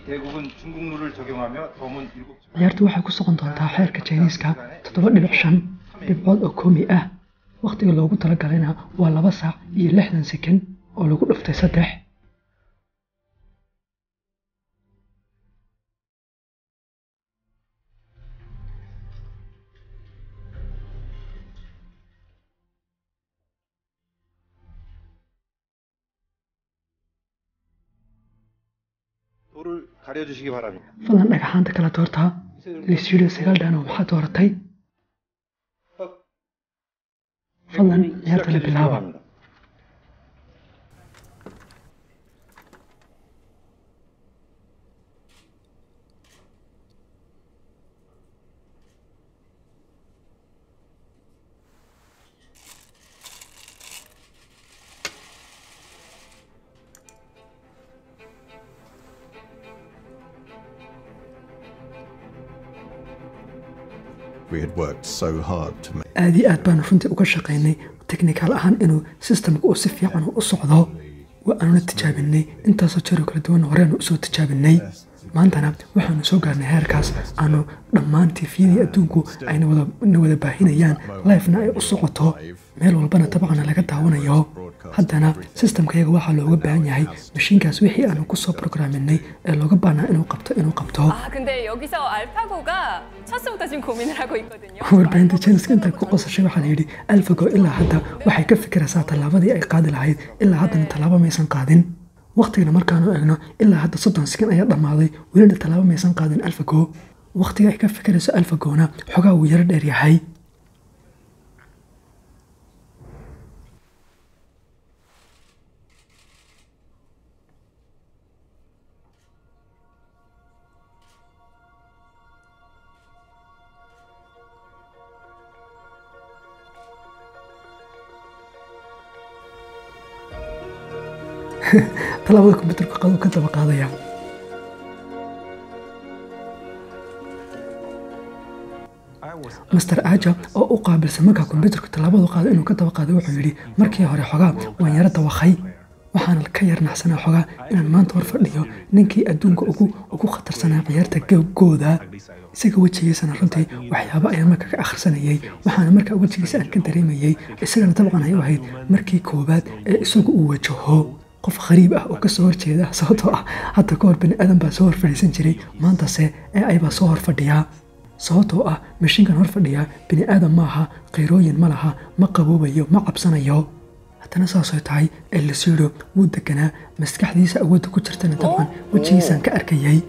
F: 대국은 중국 룰을 적용하며 덤은 일곱
A: ciyaartu waxay ku socon doontaa xeerka jiniiska toddoba dhibic shan dhibcood oo koomi ah wakhtiga loogu talagalayna waa laba saac iyo lixdan sekan oo lagu dhuftay saddex
F: 돌을 가려주시기 바랍니다.
A: fadlan dhagaxaanta kala doortaa lisyidho sagaal dhaano maxaa dooratay fadlan ciyaarta la bilaaba
F: 합니다.
G: We had worked so hard to make
A: aad iyo aad baanu runtii uga shaqaynay teknikaal ahaan inuu sistamka uu si fiican u socdo waa aanuna tijaabinay intaasoo jeero kala duwan horeanu usoo tijaabinay maantana waxaanu soo gaarnay heerkaas aanu dhammaan tifyadii adduunku ayna wada na wada baahinayaan lifena ay u socoto meel walbana dabcana laga daawanayo haddana sistamkayaga waxaa looga baahan yahay mashiinkaas wixii aanu kusoo programinay ee looga baahnaa inuu qabto inuu qabto
H: 아 근데 여기서 알파고가 찼으부터 지금 고민을 하고 있거든요.
A: warbaahinta jeniska inta ku qosashay waxaa la yidhi alfago ilaa hadda waxay ka fikiraysaa tallaabadii ay qaadi lahayd ilaa haddana tallaabo maysan qaadin wakhtigana markaanu eegno ilaa hadda soddon sekan ayaa dhammaaday welina tallaabo maysan qaadin alfago wakhtiga ay ka fikirayso alfagona xogaa wuu yaro dheer yahay tallaabada kombyuutarka qadu ka daba qaadaya master aja oo u qaabilsan markaa kombyuutarku tallaabadu qaado inuu ka daba qaado wuxuu yidhi markii hore xogaa waan yaro dawakhay waxaana ka yarnaxsanaa xogaa inaan maanta hor fadhiyo ninkii adduunka ugu ugu khatarsanaa ciyaarta googooda isaga wejigiisana runtii waxyaabo ayaan marka ka akhrisanayay waxaana markaa wejigiisa aan ka dareemayay isagana dabcan ay u ahayd markii koowaad ee isagu uu wajaho qof khariib ah oo kasoo horjeeda sababtoo ah hadda ka hor bani aadan baa soo hor fadhiisan jiray maantase ee aybaa soo hor fadhiyaa sababtoo ah mashiinkan hor fadhiyaa bini aadan ma aha qayrooyin ma laha ma qaboobayo ma cabsanayo haddana saasoo tahay elisido wuu deganaa maskaxdiisa awoodda ku jirtana dabcan wejigiisaan ka arkayay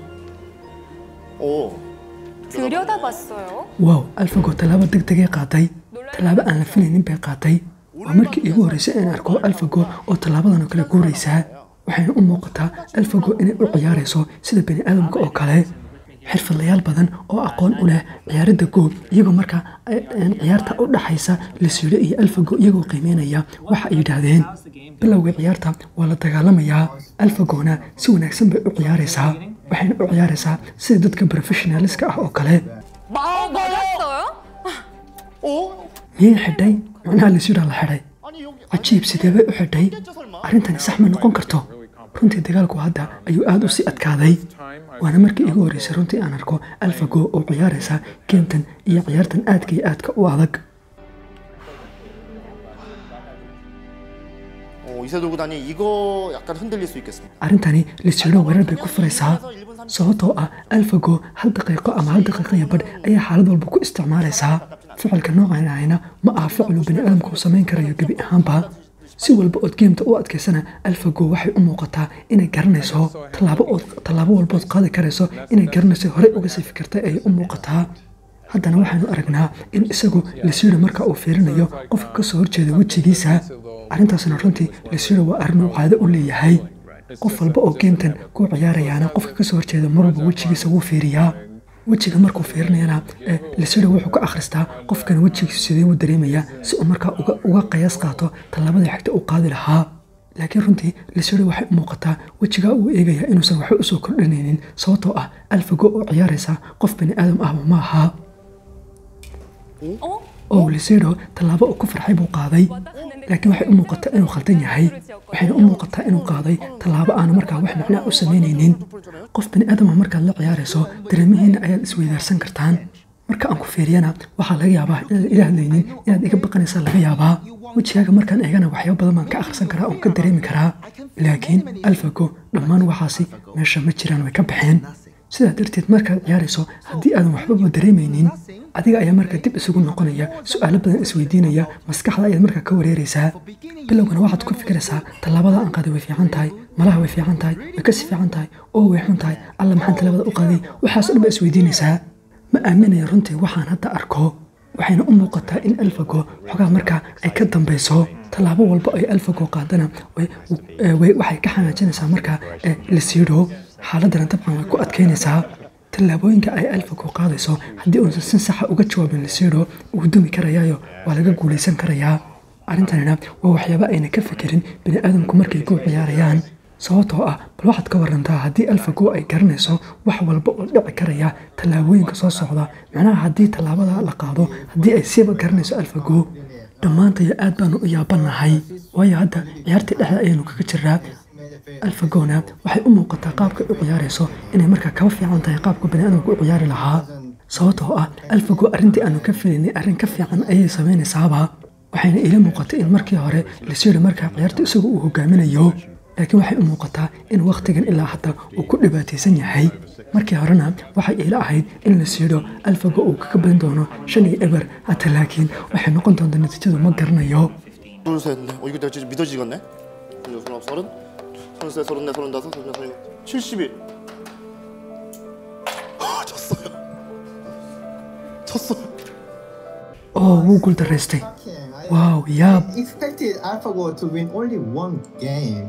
H: 들여다봤어요.
A: waaw alfago tallaabo deg degay qaaday tallaabo aan la filaynin bay qaaday waa markii iigu horreysay aan arko alfago oo tallaabadan oo kale guuraysaa waxayna u muuqataa alfago inay u ciyaarayso sida bani aadamka oo kale xirfadlayaal badan oo aqoon u leh ciyaaradda goob iyagoo markaa een ciyaarta u dhaxaysa lasiidho iyo alfago iyagoo qiimeynaya waxa ay yidhaahdeen bilowga ciyaarta waa la dagaalamayaa alfagona si wanaagsan bay u ciyaaraysaa waxayna u ciyaaraysaa sida dadka professionaliska ah oo kale
H: 아 맞았어요?
A: miyay xidhay macnaha lasiidhaa la xidhay cajiib sidee bay u xidhay arrintani sax ma noqon karto runtii dagaalku hadda ayuu aad u sii adkaaday waana markii igu horreysay runtii aan arko alfago oo ciyaaraysa geemtan iyo ciyaartan aadka iyo aadka u adag
I: 어, 이세돌 구단이 이거 약간 흔들릴 수 있겠습니다.
A: arrintani lisiidho weerar bay ku furaysaa sababtoo ah alfago hal daqiiqo ama hal daqiiqo iyo badh ayaa xaalad walba ku isticmaalaysaa ficilka noocan ahayna ma aha ficil uu bani aadamku uu samayn karayo gebi ahaanba si walba ood geemta u adkaysana alfago waxay u muuqataa inay garanayso tallaabo ood tallaabo walbood qaadi karayso inay garanayso horey uga sii fikirtay ayay u muuqataa haddana waxaanu aragnaa in isagu lisiidho marka uu fiirinayo qofka ka soo horjeeda wejigiisa arrintaasna runtii lisiidho waa arrin uu caado u leeyahay qof walba oo geemtan ku ciyaarayaana qofka kasoo horjeeda mar walba wejigiisa wuu fiiriyaa wejiga markuu fiirinayana ee lisido wuxuu ka akhristaa qofkan wejigiisu sidee u dareemayaa si uu markaa uga, uga qiyaas qaato tallaabada xigta uu qaadi lahaa laakiin runtii lisido waxay u muuqataa wejigaa uu eegayaa inuusan waxba usoo kordhinaynin sababtoo ah alfago oo ciyaaraysa qof bani aadam ahba ma aha oo lisido tallaabo uu ku farxay buu qaaday laakiin waxay u muuqataa inuu khaldan yahay waxayna u muuqataa inuu qaaday tallaabo aana markaa wax macnaa u samaynaynin qof bini aadama markaad la ciyaarayso dareemihiinna ayaad isweydaarsan kartaan marka aan ku fiiriyana waxaa laga yaabaa inaad ila hadlaynin inaad iga baqanaysaa laga yaabaa wejigaaga markaan eegana waxyaabo badan baan ka akhrisan karaa oon ka dareemi karaa laakiin alfago dhammaan waxaasi meesha ma jiraan way ka baxeen sidaa darteed markaad ciyaarayso haddii aadan waxbaba dareemaynin adiga ayaa markaa dib isugu noqonaya su-aalo badan isweydiinaya maskaxda ayaad markaa ka wareeraysaa bilowgana waxaad ku fikiraysaa tallaabada aan qaaday way fiican tahay malaha way fiican tahay way kasi fiican tahay oo way xun tahay alla maxaan tallaabada u qaaday waxaas dhan baa isweydiinaysaa ma aaminaya runtii waxaan hadda arko waxayna u muuqataa in alfago xogaa markaa ay ka dambayso tallaabo walba ay alfago qaadana waxay ka xanaajinaysaa markaa lasiidho xaaladana dabcan way ku adkaynaysaa tallaabooyinka ay alfago qaadayso haddii uusan si saxa uga jawaabin lasiidho uu dumi karayaayo waa laga guulaysan karayaa arrintanina waa waxyaaba ayna ka fikirin bini aadamku markay ku ciyaarayaan sababtoo ah bal waxaad ka warantaa haddii alfago ay garanayso wax walba oo dhici karaya tallaabooyinka soo socda macnaha haddii tallaabada la qaado haddii ay siiba garanayso alfago dhammaantayo aad baanu u yaabanahay waayo hadda ciyaartii dhexda ayaanu kaga jiraa alfagona waxay u muuqataa qaabka u ciyaarayso inay markaa kaba fiican tahay qaabka baniaadamku u ciyaari lahaa sababtoo ah alfago arrintii aanu ka filaynay arrin ka fiican ayay samaynaysaaba waxayna iila muuqatay in markii hore lasiiri markaa ciyaarta isagu uu hogaaminayo laakiin waxay u muuqataa in wakhtigan ilaa hadda uu ku dhibaataysan yahay markii horena waxay iila ahayd in la siidho alfago uu kaga badan doono shan iyo eber hata laakiin waxay noqon doontaa natiijadu ma garanayo
I: 둘, 셋, 넷. 어, 이거 내가 진짜 믿어지겠네? 서른, 서른, 서른, 서른 셋, 서른 넷, 서른 다섯, 서른 여섯, 서른 일곱, 칠십일. 아, 졌어요. 졌어요.
A: oo wuu guuldaraystay waaw yaab
J: expected AlphaGo to win only one game.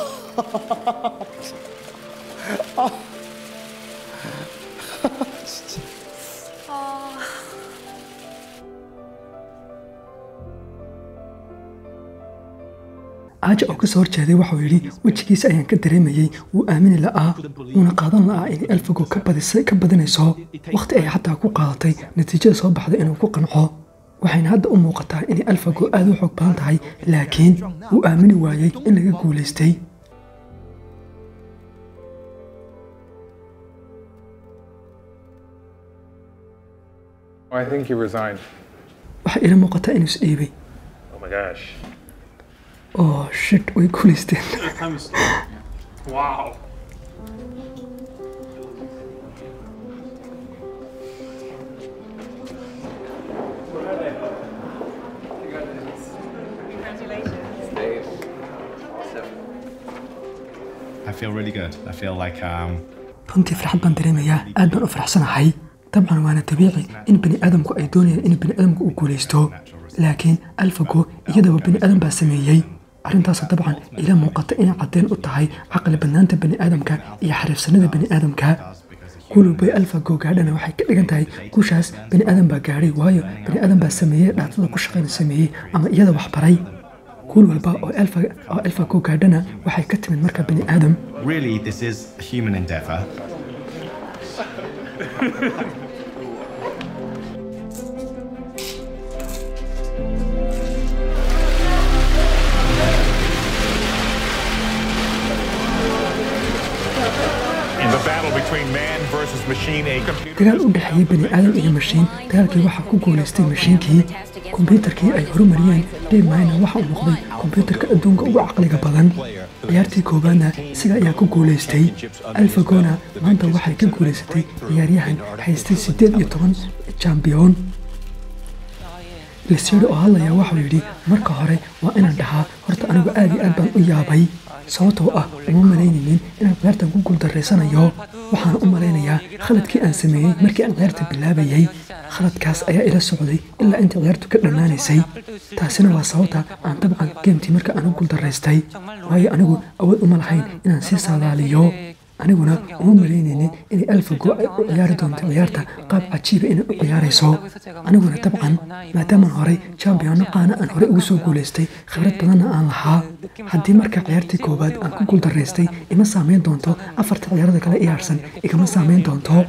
A: aaja oo ka soo horjeeday waxuu yidhi wejigiisa ayaan ka dareemayey wuu aamini la'aa wuuna qaadan la'aa inay alfago ka badisay ka badinayso wakhti ay xataa ku qaadatay natiijada soo baxday inuu ku qanco waxayna hadda u muuqataa inay alfago aad u xoog badan tahay laakiin wuu aamini waayey in laga guulaystay
K: I think he resigned.
A: waxay ila muuqataa inuu isdhiibay
K: Oh my gosh.
A: oo shit way guulaysteen
D: Wow.
C: I feel really good. I feel like um,
A: runtii farxad baan dareemayaa aad baan u faraxsanahay dabcan waana dabiici in bini aadamku ay doonayaan in bini aadamku uu guulaysto laakiin alfago iyadaba bini aadam baa sameeyey arrintaas dabcan ila muuqata inay caddeyn u tahay caqli badnaanta bini aadamka iyo xariifsanida bini aadamka kulubay alfago gaadhana waxay ka dhigan tahay guushaas bini aadam baa gaadhay waayo bini aadam baa sameeyey dhaatada ku shaqayna sameeyey ama iyada wax baray kuul walba oo alfa- oo alfago gaadhana waxay ka timid marka bini aadam
C: really, this is a human endeavor.
K: In the battle between man versus machine, a computer.
A: dagaal u dhexeeyey bani aadam iyo mashiin dagaalkii waxaa ku guulaystay mashiinkii kombyuutarkii ay horumariyeen dheemayna waxa uu noqday kombyuutarka adduunka ugu caqliga badan ciyaartii koowaadna isaga ayaa ku guulaystay alfagona maanta waxay ka guulaysatay ciyaaryahan haystay siddeed iyo toban jambiyoon lasiiro oo hadlaya waxuu yidhi marka hore waa inaan dhahaa horta anigu aad iyo aad baan u yaabay sababtoo ah uma malaynaynin inaan ciyaartan ku guuldarraysanayo waxaan u malaynayaa khaladkii aan sameeyey markii aan ciyaarta bilaabayay khaladkaas ayaa ila socday ilaa intii ciyaartu ka dhammaanaysay taasina waa sababta aan dabcan geemtii marka aan u guuldarraystay waayo anigu awood uma lahayn inaan sii saadaaliyo aniguna uma malaynaynin inay alfago ay u ciyaari doonto ciyaarta qaab cajiiba inay u ciyaarayso aniguna dabcan maadaamaan horey jambiyano qaana aan horey ugu soo guulaystay khibrad badanna aan lahaa haddii marka ciyaartii koowaad aan ku guuldaraystay ima saameyn doonto afarta ciyaarada kale iyaarsan igama saameyn doonto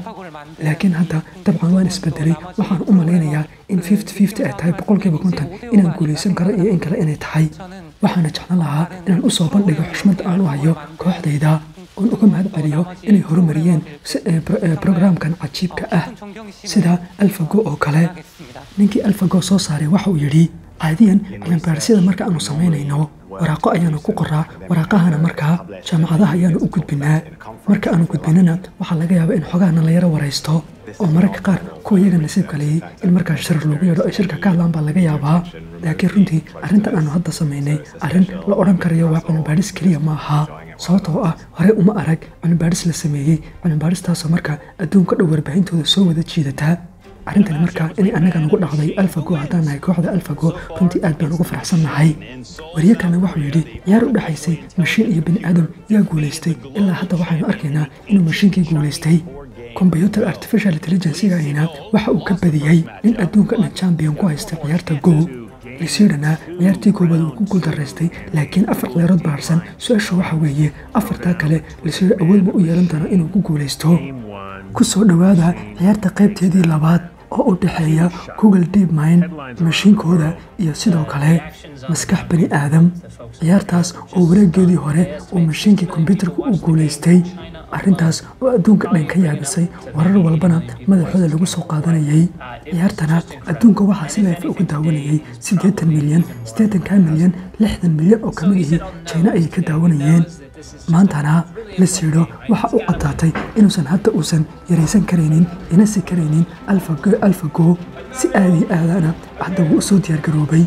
A: laakiin hadda dabcan waan isbedelay waxaan u malaynayaa in fifty fifty ay tahay boqolkiiba konton inaan guulaysan karo iyo in kale inay tahay waxaana jeclan lahaa inaan usoo bandhigo xushmadda aan u hayo kooxdayda oon uga mahad celiyo inay horumariyeen brograamkan cajiibka ah sida alfago oo kale ninkii alfago soo saaray waxa uu yidhi caadiyan cilmibaarisada marka aanu samaynayno waraaqo ayaanu ku qoraa waraaqahana markaa jaamacadaha ayaanu u gudbinaa marka aanu gudbinana waxaa laga yaabaa in xogahana la yaro waraysto oo mararka qaar kuwa iyaga nasiibka leeyay in markaa shirar loogu yeedho ay shirka ka hadlaan baa laga yaabaa laakiin runtii arrintan aanu hadda samaynay arrin la odhan karayo waa cilmibaadhis keliya ma aha sababtoo ah horey uma arag cilmibaadhis la sameeyey cilmibaadhistaasoo marka adduunka dhow warbaahintooda soo wada jiidataa arrintani markaa inay annaga nagu dhacday alfago haddaan nahay kooxda alfago runtii aad baan ugu faraxsannahay wariye kalena wuxuu yidhi ciyaar u dhexaysay mashiin iyo bini aadam yaa guulaystay ilaa hadda waxaynu arkaynaa inuu mashiinkii guulaystay combyuter artificial intelligencegayna waxa uu ka badiyey in adduunka dhan champion ku haysta ciyaarta go lisidhana ciyaartii koowaad uu ku guuldaraystay laakiin afar ciyaarood baarsan su-aashu waxa weeye afartaa kale lisidha awood ma u yeelan doona inuu ku guulaysto ku soo dhowaada ciyaarta qaybteedii labaad oo u dhexeeya google deep mind mashiinkooda iyo sidoo kale maskax bani aadam ciyaartaas oo wareegeedii hore uu mashiinkii kombyuutarka u guulaystay arrintaas oo adduunka dhan ka yaabisay warar walbana madaxooda lagu soo qaadanayay ciyaartana adduunka waxaa si leefa uga daawanayay siddeetan milyan siddeetanka milyan lixdan milyan oo ka mid ihii jina ayay ka daawanayeen maantana la siidho waxa u caddaatay inuusan hadda uusan yaraysan karaynin inasi karaynin alfago si aadii aadana hadda wuu u soo diyaargaroobay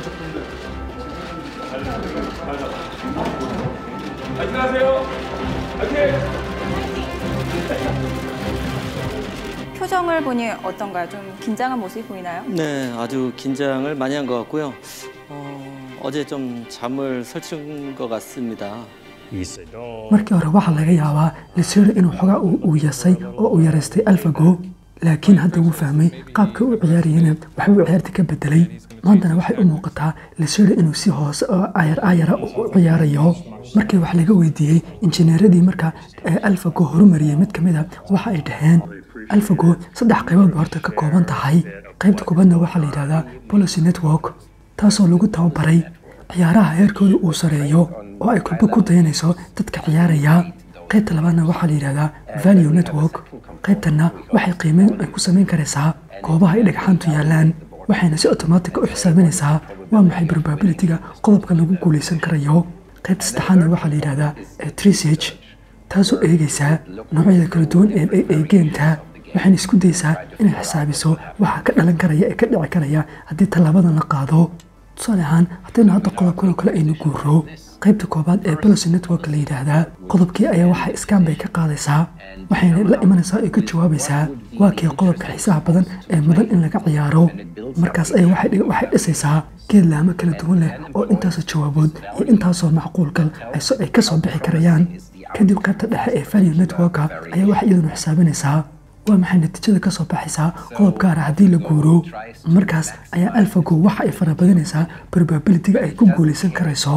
H: 표정을 보니 어떤가요? 좀 긴장한 모습이 보이나요?
B: 네, 아주 긴장을 많이 한 것 같고요. 어, 어제 좀 잠을 설친 것 같습니다.
A: markii hore waxaa laga yaabaa lisiiro inuu xogaa uu yasay oo uu yaraystay alfago laakiin hadda wuu fahmay qaabkii u ciyaarayana waxbuu ciyaarta ka bedelay maantana waxay u muuqataa lisiiro inuu si hoose oo ayar ayara u ciyaarayo markii wax laga weydiiyey injineeradii markaa alfago horumariyey mid ka mid a waxa ay dhaheen alfago saddex qaybood ba horta ka kooban tahay qaybta koobaadna waxaa la yidhahdaa policy network taasoo lagu tababaray ciyaaraha heerkooda uu sareeyo oo ay kulbo ku dayanayso dadka ciyaaraya qaybta labaadna waxaa la yidhahdaa value network qaybtanna waxay qiimeyn ay ku samayn karaysaa goobaha ay dhagxaantu yaallaan waxayna si otomaatika u xisaabinaysaa waa maxay probabilityga qodobka lagu guulaysan karayo qaybta saddexaadna waxaa la yidhahdaa trisage taasoo eegaysaa noocyada kala duwan ee geemta waxayna isku daysaa inay xisaabiso waxa ka dhalan karaya ee ka dhici karaya haddii tallaabadan la qaado tusaale ahaan haddaynu hadda qodobkan oo kale aynu guuro qaybta koobaad ee policy network la yidhaahdaa qodobkii ayaa waxay iskaan bay ka qaadaysaa waxayna la imanaysaa oo ka jawaabaysaa waa kii qodobka xiisaha badan ee mudan in laga ciyaaro markaas ayaa waxay dhisaysaa geed laamo kala duwan leh oo intaasoo jawaabood iyo intaasoo macquulgal ay ka soo bixi karayaan kadib qaybta dhexe ee value networka ayaa waxay iyaduna xisaabinaysaa waa maxay natiijada ka soo baxaysaa qodob gaara haddii la guuro markaas ayaa alfago waxa ay farabadinaysaa probabilityga ay ku guulaysan karayso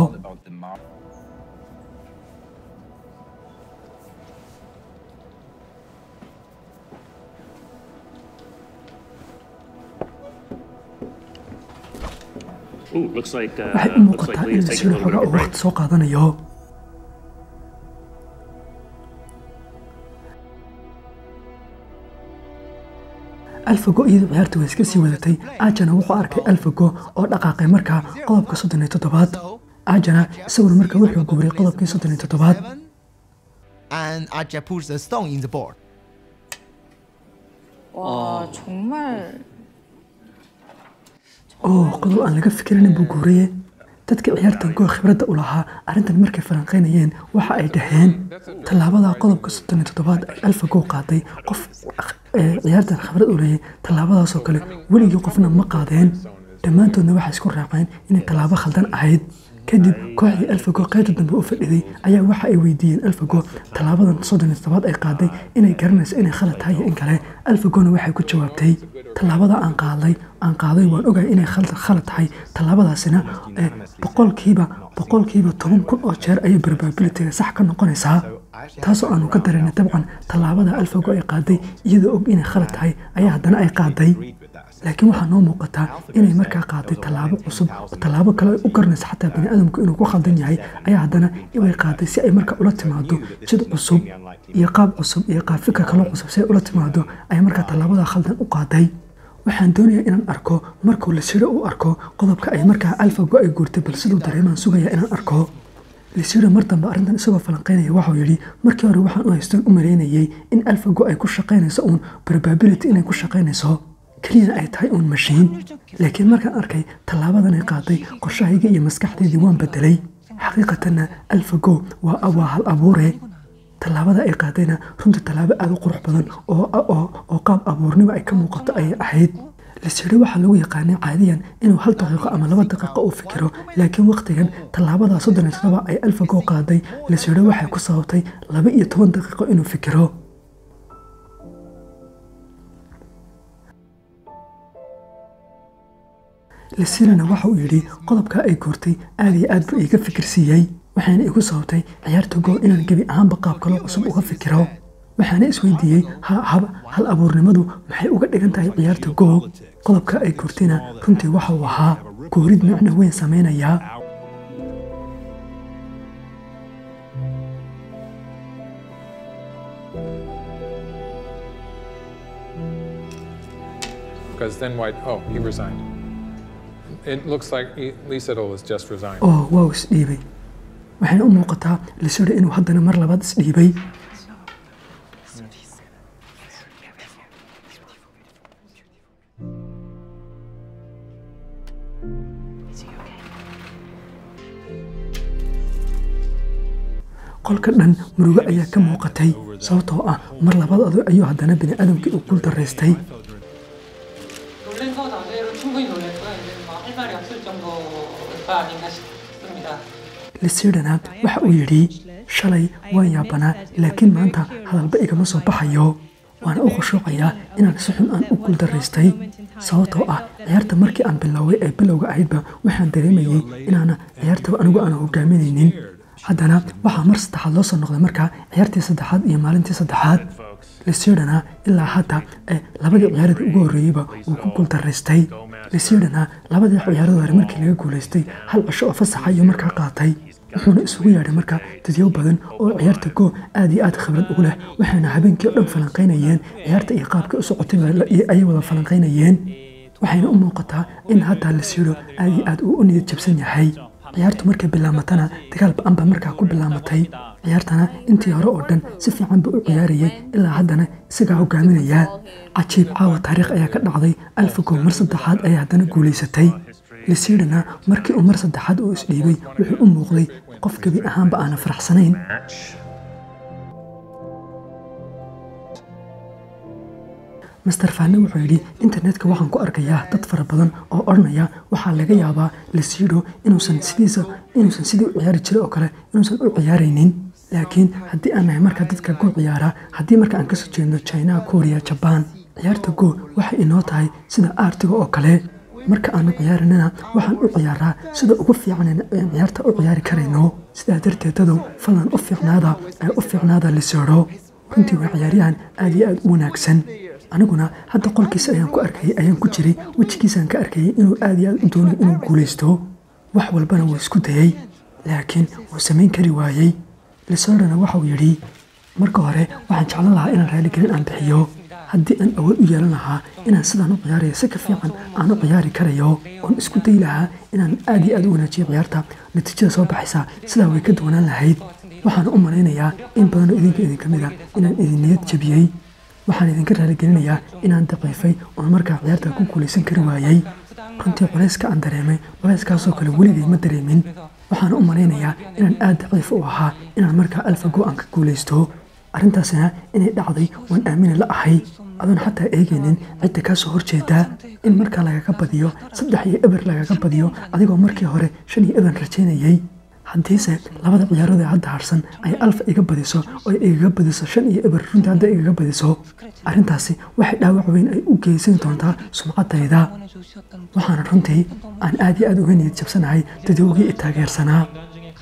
A: waxay u muuqataa in lasiiro xogaa uu waqti soo qaadanayo alfago iyadu ciyaarta way iska sii wadatay aajana wuxuu arkay alfago oo dhaqaaqay markaa qodobka soddon iyo toddobaad aajana isaguna markaa wuxuu guuray qodobkii soddon iyo toddobaad
L: and Aja puts the stone in the board.
H: 와 정말
A: oo qodob aan laga fikiranin buu guuraye dadka ciyaartan goo khibradda u lahaa arrintan markay falanqaynayeen waxa ay dhaheen tallaabada qodobka soddon iyo toddobaad ay alfago qaaday qof ciyaartan khibrad u leeyay tallaabadaasoo kale weligii qofna ma qaadeen dhammaantoodna waxay isku raaceen inay tallaabo khaldan ahayd kadib kooxdii alfago qaybta dambe u fadhiday ayaa waxa ay weydiiyeen alfago tallaabadan soddon iyo toddobaad ay qaaday inay garanayso inay khalad tahay iyo in kale alfagona waxay ku jawaabtay tallaabada aan qaaday aan qaaday waan ogahay inay khalad tahay tallaabadaasina boqolkiiba boqolkiiba toban kun oo jeer ayay probabilityga sax ka noqonaysaa taasoo aanu ka dareennay dabcan tallaabada alfago ay qaaday iyadoo og inay khalad tahay ayaa haddana ay qaaday laakiin waxaa noo muuqataa inay markaa qaaday tallaabo cusub oo tallaabo kale ay u garanaysa xataa bani aadamku inuu ku khaldan yahay ayaa haddana way qaaday si ay markaa ula timaado jid cusub iyo qaab cusub iyo qaab fikir kaloo cusub si ay ula timaado ay markaa tallaabada khaldan u qaaday waxaan doonayaa inaan arko markuu lisiro uu arko qodobka ay markaa alfago ay guurtay bal siduu dareemaan sugaya inaan arko lisiro mar dambe arrintan isagoo falanqaynaya waxau yidhi markii hore waxaan u haystan u maleynayay in alfago ay ku shaqaynayso uun probability inay ku shaqaynayso keliyana ay tahay uun mashiin laakiin markaan arkay tallaabadan ay qaaday qorshahayga iyo maskaxdeydii waan bedelay xaqiiqatanna alfago waa waa hal abuure tallaabada ay qaadayna runtii tallaabo aada u qurux badan oo qaab abuurnimo ay ka muuqato ayay ahayd lisiro waxaa lagu yaqaanay caadiyan inuu hal daqiiqo ama laba daqiiqo uu fikiro laakiin wakhtigan tallaabada soddon iyo toddoba ay alfago qaaday lisiro waxay ku sababtay laba iyo toban daqiiqo inuu fikiro lisirana waxa uu yidhi qodobkaa ay goortay aad iyo aad buu iiga fikir siiyey waxaana igu sababtay ciyaarta goo inaan gebi ahaanba qaab kaloo cusub uga fikiro waxaana isweydiiyey hal abuurnimadu maxay uga dhigan tahay ciyaarta goo qodobka ay goortayna runtii waxa uu ahaa goorid micno weyn samaynayaa
M: Because then White, oh, he resigned. It looks like Lee Sedol has just resigned.
A: oo waa isdhiibay waxayna u muuqataa lisiro inuu haddana mar labaad isdhiibay qolka dhan murugo ayaa ka muuqatay sababtoo ah mar labaad ado ayuu haddana bini aadamkii uu kul daraystay
N: 놀란 거 자체로 충분히 놀랐고요. 이제 뭐 할 말이 없을 정도가 아닌가 싶습니다.
A: lisidhana waxa uu yidhi shalay waan yaabanaa laakiin maanta hadalba igama soo baxayo waana u khushuucayaa inaan si xun aan u guuldaraystay sababtoo ah ciyaarta markii aan bilooway ee bilowga ahaydba waxaan dareemayey inaana ciyaartaba anigu aana hogaaminaynin haddana waxaa mar saddexaad loo soo noqday markaa ciyaartii saddexaad iyo maalintii saddexaad lisidhana ilaa hadda ee labadii ciyaaradii ugu horreeyeyba wuu ku guuldaraystay lisidhana labadii ciyaarada hore markii laga guulaystay hal cisho oo fasaxa iyo markaa qaatay wuxuuna isugu yeedhay markaa dadyo badan oo ciyaarta goo aad iyo aad khibrad ugu leh waxayna habeenkii oo dhan falanqaynayeen ciyaarta iyo qaabkii u socotay ayay wada falanqaynayeen waxayna u muuqataa in hadda lisidho aad iyo aad uu u niyad jabsan yahay ciyaartu markay bilaamatana dagaal ba-an baa markaa ku bilaamatay ciyaartana intii hore oo dhan si fiican buu u ciyaarayay ilaa haddana isagaa hogaaminayaa cajiib caawa taariikh ayaa ka dhacday alfago mar saddexaad ayaa haddana guulaysatay lisidhana markii uu mar saddexaad uu isdhiibay wuxuu u muuqday qof gebi ahaanba aana faraxsanayn master faane wuxuu yidhi internetka waxaan ku arkayaa dad fara badan oo odhanaya waxaa laga yaabaa lasiidho inuusan sidiisa inuusan sidii u ciyaari jiray oo kale inuusan u ciyaaraynin laakiin haddii aan nahay marka dadka goo ciyaara haddii marka aan kasoo jeedno china korea jabaan ciyaarta goo waxay inoo tahay sida aartiga oo kale marka aanu ciyaaranina waxaan u ciyaaraa sida ugu fiican aan ciyaarta u ciyaari karayno sidaa darteed dadow fadlan u fiicnaada ee u fiicnaada liseedho runtii waa ciyaaryahan aad iyo aad u wanaagsan aniguna hadda qolkiisa ayaan ku arkayay ayaan ku jiray wejigiisaan ka arkayay inuu aad iyo aad u doonayo inuu guulaysto wax walbana wuu isku dayey laakiin wuu samayn kari waayey lisoodhana waxauu yidhi marka hore waxaan jeclan lahaa inaan raaligelin aan bixiyo haddii aan awood u yeelan lahaa inaan sidaan u ciyaarayo si ka fiican aan u ciyaari karayo oon isku dayi lahaa inaan aad iyo aad u wanaajiyo ciyaarta natiijada soo baxaysa sidaa way ka duwanaan lahayd waxaan u malaynayaa in badanoo idinka idinka mid a inaan idin niyad jabiyey waxaan idinka raaligelinayaa inaan daciifay oon markaa ciyaarta ku guulaysan kari waayey runtii culayska aan dareemay culayskaasoo kale weligay ma dareemin waxaan u malaynayaa inaan aad daciif u ahaa inaan markaa alfago aan ka guulaysto arrintaasina inay dhacday waan aamina la ahay adoon xataa eegaynin cidda kaa soo horjeedaa in markaa lagaga badiyo saddex iyo eber lagaga badiyo adigoo markii hore shan iyo eber rajaynayey haddiise labada ciyaarada ee hadda harsan ay alfa iga badiso oo ay igaga badiso shan iyo eber runtii hadday igaga badiso arrintaasi waxay dhaawac weyn ay u geysan doontaa sumcaddayda waxaana runtii aan aad iyo aad uga niyad jabsanahay dadowgii i taageersanaa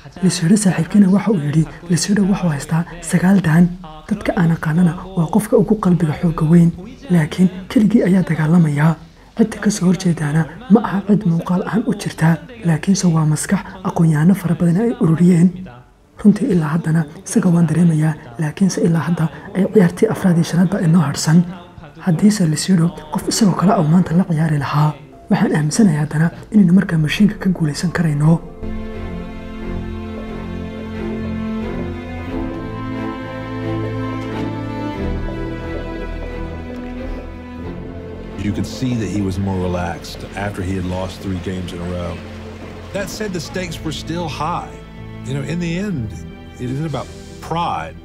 A: lisiidho saaxiibkiina waxa uu yidhi lisiidho wuxuu haystaa sagaal daan dadka aan aqaanana waa qofka ugu qalbiga xoogga weyn laakiin keligii ayaa dagaalamayaa cidda ka soo horjeedaana ma aha cid muuqaal ahaan u jirta laakiinse waa maskax aqoon-yahano fara badan ay ururiyeen runtii ilaa haddana isaga waan dareemayaa laakiinse ilaa hadda ay ciyaartii afraad iyo shanaad baa inoo harsan haddiise lisiidho qof isagoo kale au maanta la ciyaari lahaa waxaan aaminsanahay haddana inaynu markaa mashiinka ka guulaysan karayno
O: You could see that he was more relaxed after he had lost three games in a row. That said, the stakes were still high. You know, in the end, it isn't about pride.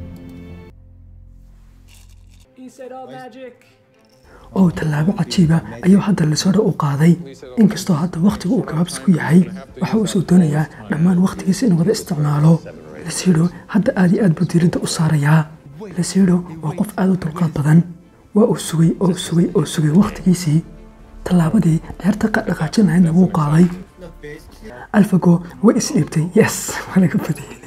A: oo tallaabo cajiiba ayuu hadda lisoodha u qaaday inkastoo hadda wakhtigu uu gabaabsi ku yahay waxa uu soo doonayaa dhammaan wakhtigiisa inuu wada isticmaalo lasiidho hadda aad iyo aad buu diiradda u saarayaa lasiidho waa qof aad u dulqaad badan waa uu sugay oo sugay oo sugay wakhtigiisii tallaabadii ciyaarta dhaqaajin lahaydna wuu qaaday alfago way isdhiibtay yes waa laga badiyey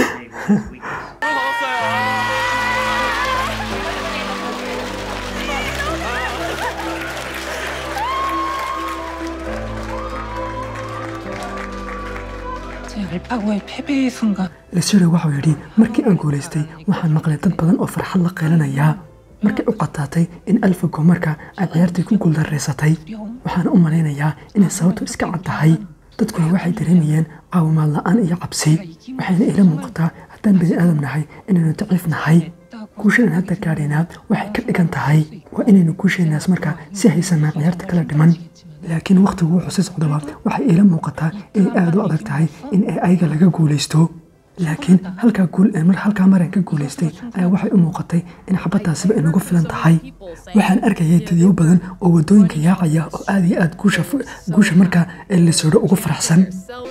N: 제 알파고의 패배의 순간
A: lasiidho waxau yidhi markii aan guulaystay waxaan maqlay dad badan oo farxad la qeylanayaa markay u qataatay in alfago marka ay ciyaartii ku guuldarraysatay waxaan u malaynayaa inay sababtu iska cad tahay dadkuna waxay dareemayeen caawimaad la'aan iyo cabsi waxayna ila muuqataa haddaan bini aadam nahay inaynu daciif nahay guushadan hadda gaadhaynaa waxay ka dhigan tahay waa inaynu guushaynaas markaa si haysanaa ciyaarta kala dhiman laakiin wakhtigu wuxuu si socdaba waxay iila muuqataa inay aad u adag tahay in ay ayaga laga guulaysto laakiin halkaa guul ee mar halkaa maran ka guulaystay ayaa waxay u muuqatay in xabaddaasiba inagu filan tahay waxaan arkayay dadyo badan oo waddooyinka yaacaya oo aad iyo aad guusha guusha markaa ee lisoodho ugu faraxsan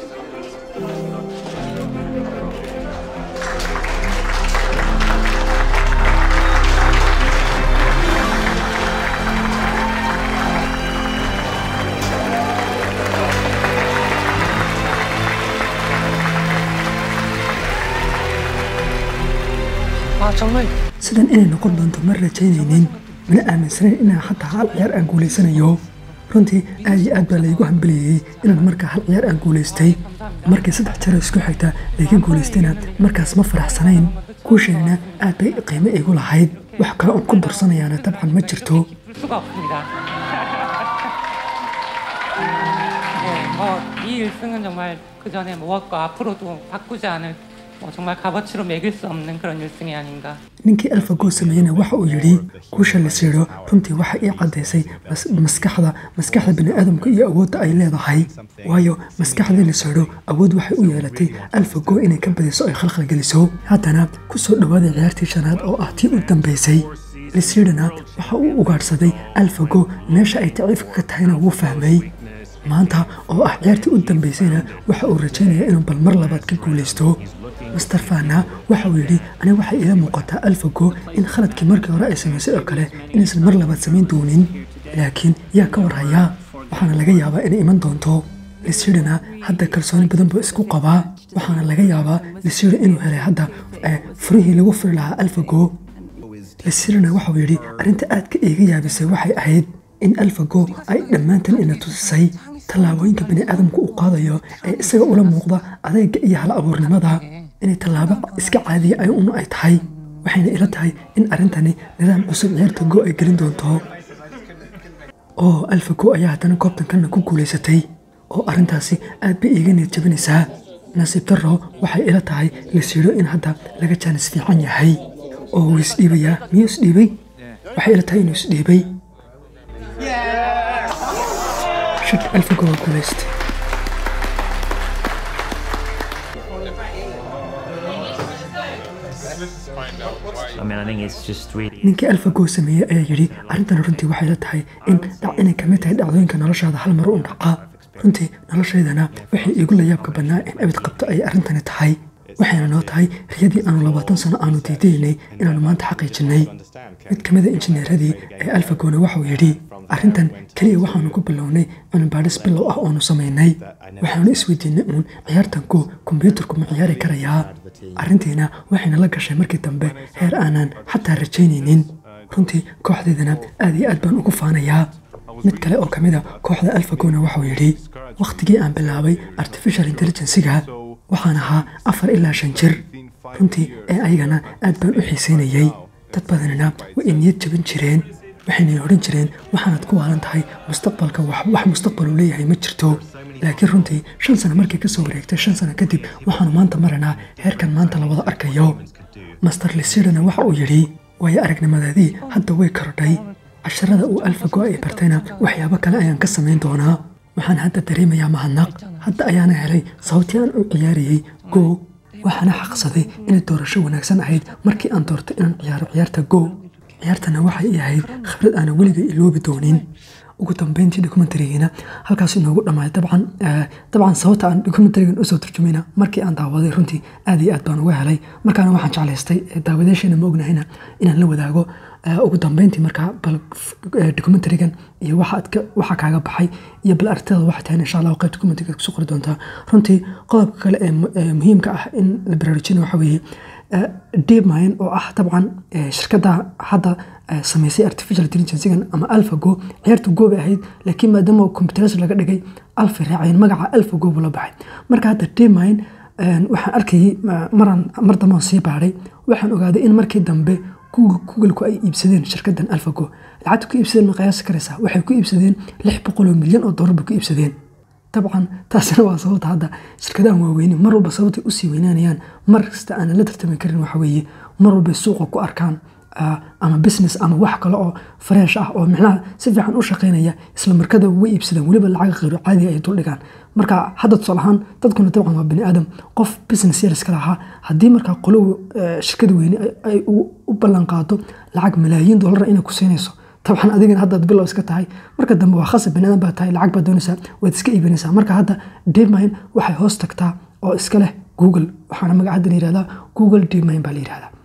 N: 아 정말
A: sidan inay noqon doonto ma rajaynaynin mana aaminsanayn inaan xataa hal ciyaar aan guulaysanayo runtii aad iyo aad baa laygu hambaliyey inaan markaa hal ciyaar aan guulaystay markii saddex jaro isku xigta layga guulaystayna markaas ma faraxsanayn guushaynina aad bay qiimo igu lahayd wax kale oon ku darsanayaana dabcan ma jirto
N: 수가 없습니다. 네, 뭐이 1승은 정말 그 전에 무엇과 앞으로도 바꾸지 않을 뭐 정말 값어치로 매길 수 없는 그런 1승이 아닌가.
A: ninkii alfago sameeyena waxa uu yidhi guusha la siidho runtii waxa ii caddaysay mas- maskaxda maskaxda bini'aadamka iyo awoodda ay leedahay waayo maskaxdii la siidho awood waxay u yeelatay alfago inay ka badiso ay khalkhal geliso haddana ku soo dhowaaday ciyaartii shanaad oo ah tii u dambaysay lisiidhana waxa uu ugaadhsaday alfago meesha ay daciifka ka tahayna wuu fahmay maanta oo ah ciyaartii u dambaysayna waxa uu rajaynayaa inuu bal mar labaad ka guulaysto master fana waxa uu yidhi aniga waxay ila muuqataa alfago in khaladkii markii hore ay samaysay oo kale inaysan mar labaad samayn doonin laakiin yaa ka warhayaa waxaana laga yaabaa inay iman doonto lisidhana hadda kalsooni badan buu isku qabaa waxaana laga yaabaa lisidha inuu helay hadda eh, furihii lagu furi lahaa alfago lisidhana waxauu yidhi arrinta aadka iiga yaabisay waxay ahayd in alfago ay dhammaantan ina tusisay tallaabooyinka bini'aadamku uu qaadayo ee isaga ula muuqda adayga iyo hal abuurnimada inay tallaabo iska caadiya ay un ay tahay waxayna ila tahay in arrintani nidaam cusub ciyaarta go ay gelin doonto oo alfago ayaa haddana koobtankanna ku guulaysatay oo arrintaasi aad bay iiga niyad jabinaysaa nasiib darro waxay ila tahay lasiidho in hadda laga jaanis fiican yahay oo wuu isdhiibayaa miyuu isdhiibay waxay ila tahay inuu isdhiibay shak alfago waa guulaystay
D: I mean, I think it's just really.
A: ninkii alfago sameeyey ayaa yidhi arrintan runtii waxay la tahay in dhac inay ka mid tahay dhacdooyinka noloshaada hal mar u dhaca runtii noloshaydana waxay iigu layaabka badnaa in abid qabto ay arrintani tahay waxayna noo tahay riyadii aanu labaatan sano aanu diidaynay inaannu maanta xaqiijinnay mid ka mida injineeradii ee alfagona waxauu yidhi arrintan keliya waxaanu ku bilownay cilmibaadhis bilow ah oonu samaynay waxaanu isweydiinay uun ciyaartan go kombyuutarku ma ciyaari karayaa arrintiina waxayna la gashay markii dambe heer aanan xataa rajaynaynin runtii kooxdeydana aad iyo aad baan ugu faanayaa mid kale oo ka mid a kooxda alfagona waxau yidhi wakhtigii aan bilaabay artificial intelligensiga waxaan ahaa afar ilaa shan jir runtii ee ayagana aad baan u xiisaynayey dad badanina way iniyad jabin jireen waxayna odhan jireen waxaanad ku waalan tahay mustaqbalka wax mustaqbalu leeyahay ma jirto laakiin runtii shan sano markii kasoo wareegtay shan sano kadib waxaanu maanta maranaa heerkan maanta la wada arkayo master lisidana waxa uu yidhi waayo aragnimadeedii hadda way korodhay casharada uu alfago ay bartayna waxyaabo kale ayaan ka samayn doonaa waxaan hadda dareemayaa mahadnaq hadda ayaana helay sababtii aan u ciyaarayey go waxaana xaqsaday inay doorasho wanaagsan ahayd markii aan doortay inaan ciyaaro ciyaarta go ciyaartana waxay i ahayd khibrad aanan weligay iloobi doonin ugu dambeyntii documentarigiina halkaas inoogu dhammaaday dabcan dabcan sababta aan documentarigan usoo turjumayna markii aan daawaday runtii aad iyo aad baan uga helay markaana waxaan jeclaystay daawadayaasheena ma ognahayna inaan la wadaago ugu dambeyntii markaa bal documentarigan iyo waxa kaaga baxay iyo bal aragtida waxay tahay insha allah qayb documentariga kusoo qori doontaa runtii qodobka kale ee muhiimka ah in la baraarujina waxa weeye deepmind oo ah dabcan shirkadda hadda samaysay artificial intelligencegan ama alphago ciyaarta go bay ahayd laakiin maadaama computeras laga dhigay alfa raacayeen magaca alphago buu la baxay marka hadda deepmind waxaan arkayay maran mar dambaan sii baadhay waxaan ogaaday in markii dambe googleku ay iibsadeen shirkaddan alphago lacagta ku iibsadeen ma qiyaasi karaysaa waxay ku iibsadeen lix boqol oo milyan oo dollar bay ku iibsadeen dabcan taasina waa sababta hadda shirkadahan waaweyne mar walba sababtay usii weynaanayaan mar kasta aanan la tartami karin waxa weeye mar walbay suuqa ku arkaan ama business ama wax kale oo fresh ah oo micnaha si fiican u shaqaynaya isla markada way iibsadeen weliba lacag khayro caadi ay dul dhigaan marka hadda tusaale ahaan dadkuna dabcan waa bani aadam qof business yar iska lahaa haddii markaa qolow shirkada weyne ay u ballan qaado lacag malaayiin dollar inay ku siinayso dabcan adigana haddaad bilow iska tahay marka dambe waa khasab bani aadam baa tahay lacag baad doonaysaa waad iska iibinaysaa marka hadda deepmind waxay hoos tagtaa oo iska leh google waxaana magaca hadda la yihahdaa google deepmind baa la yihahdaa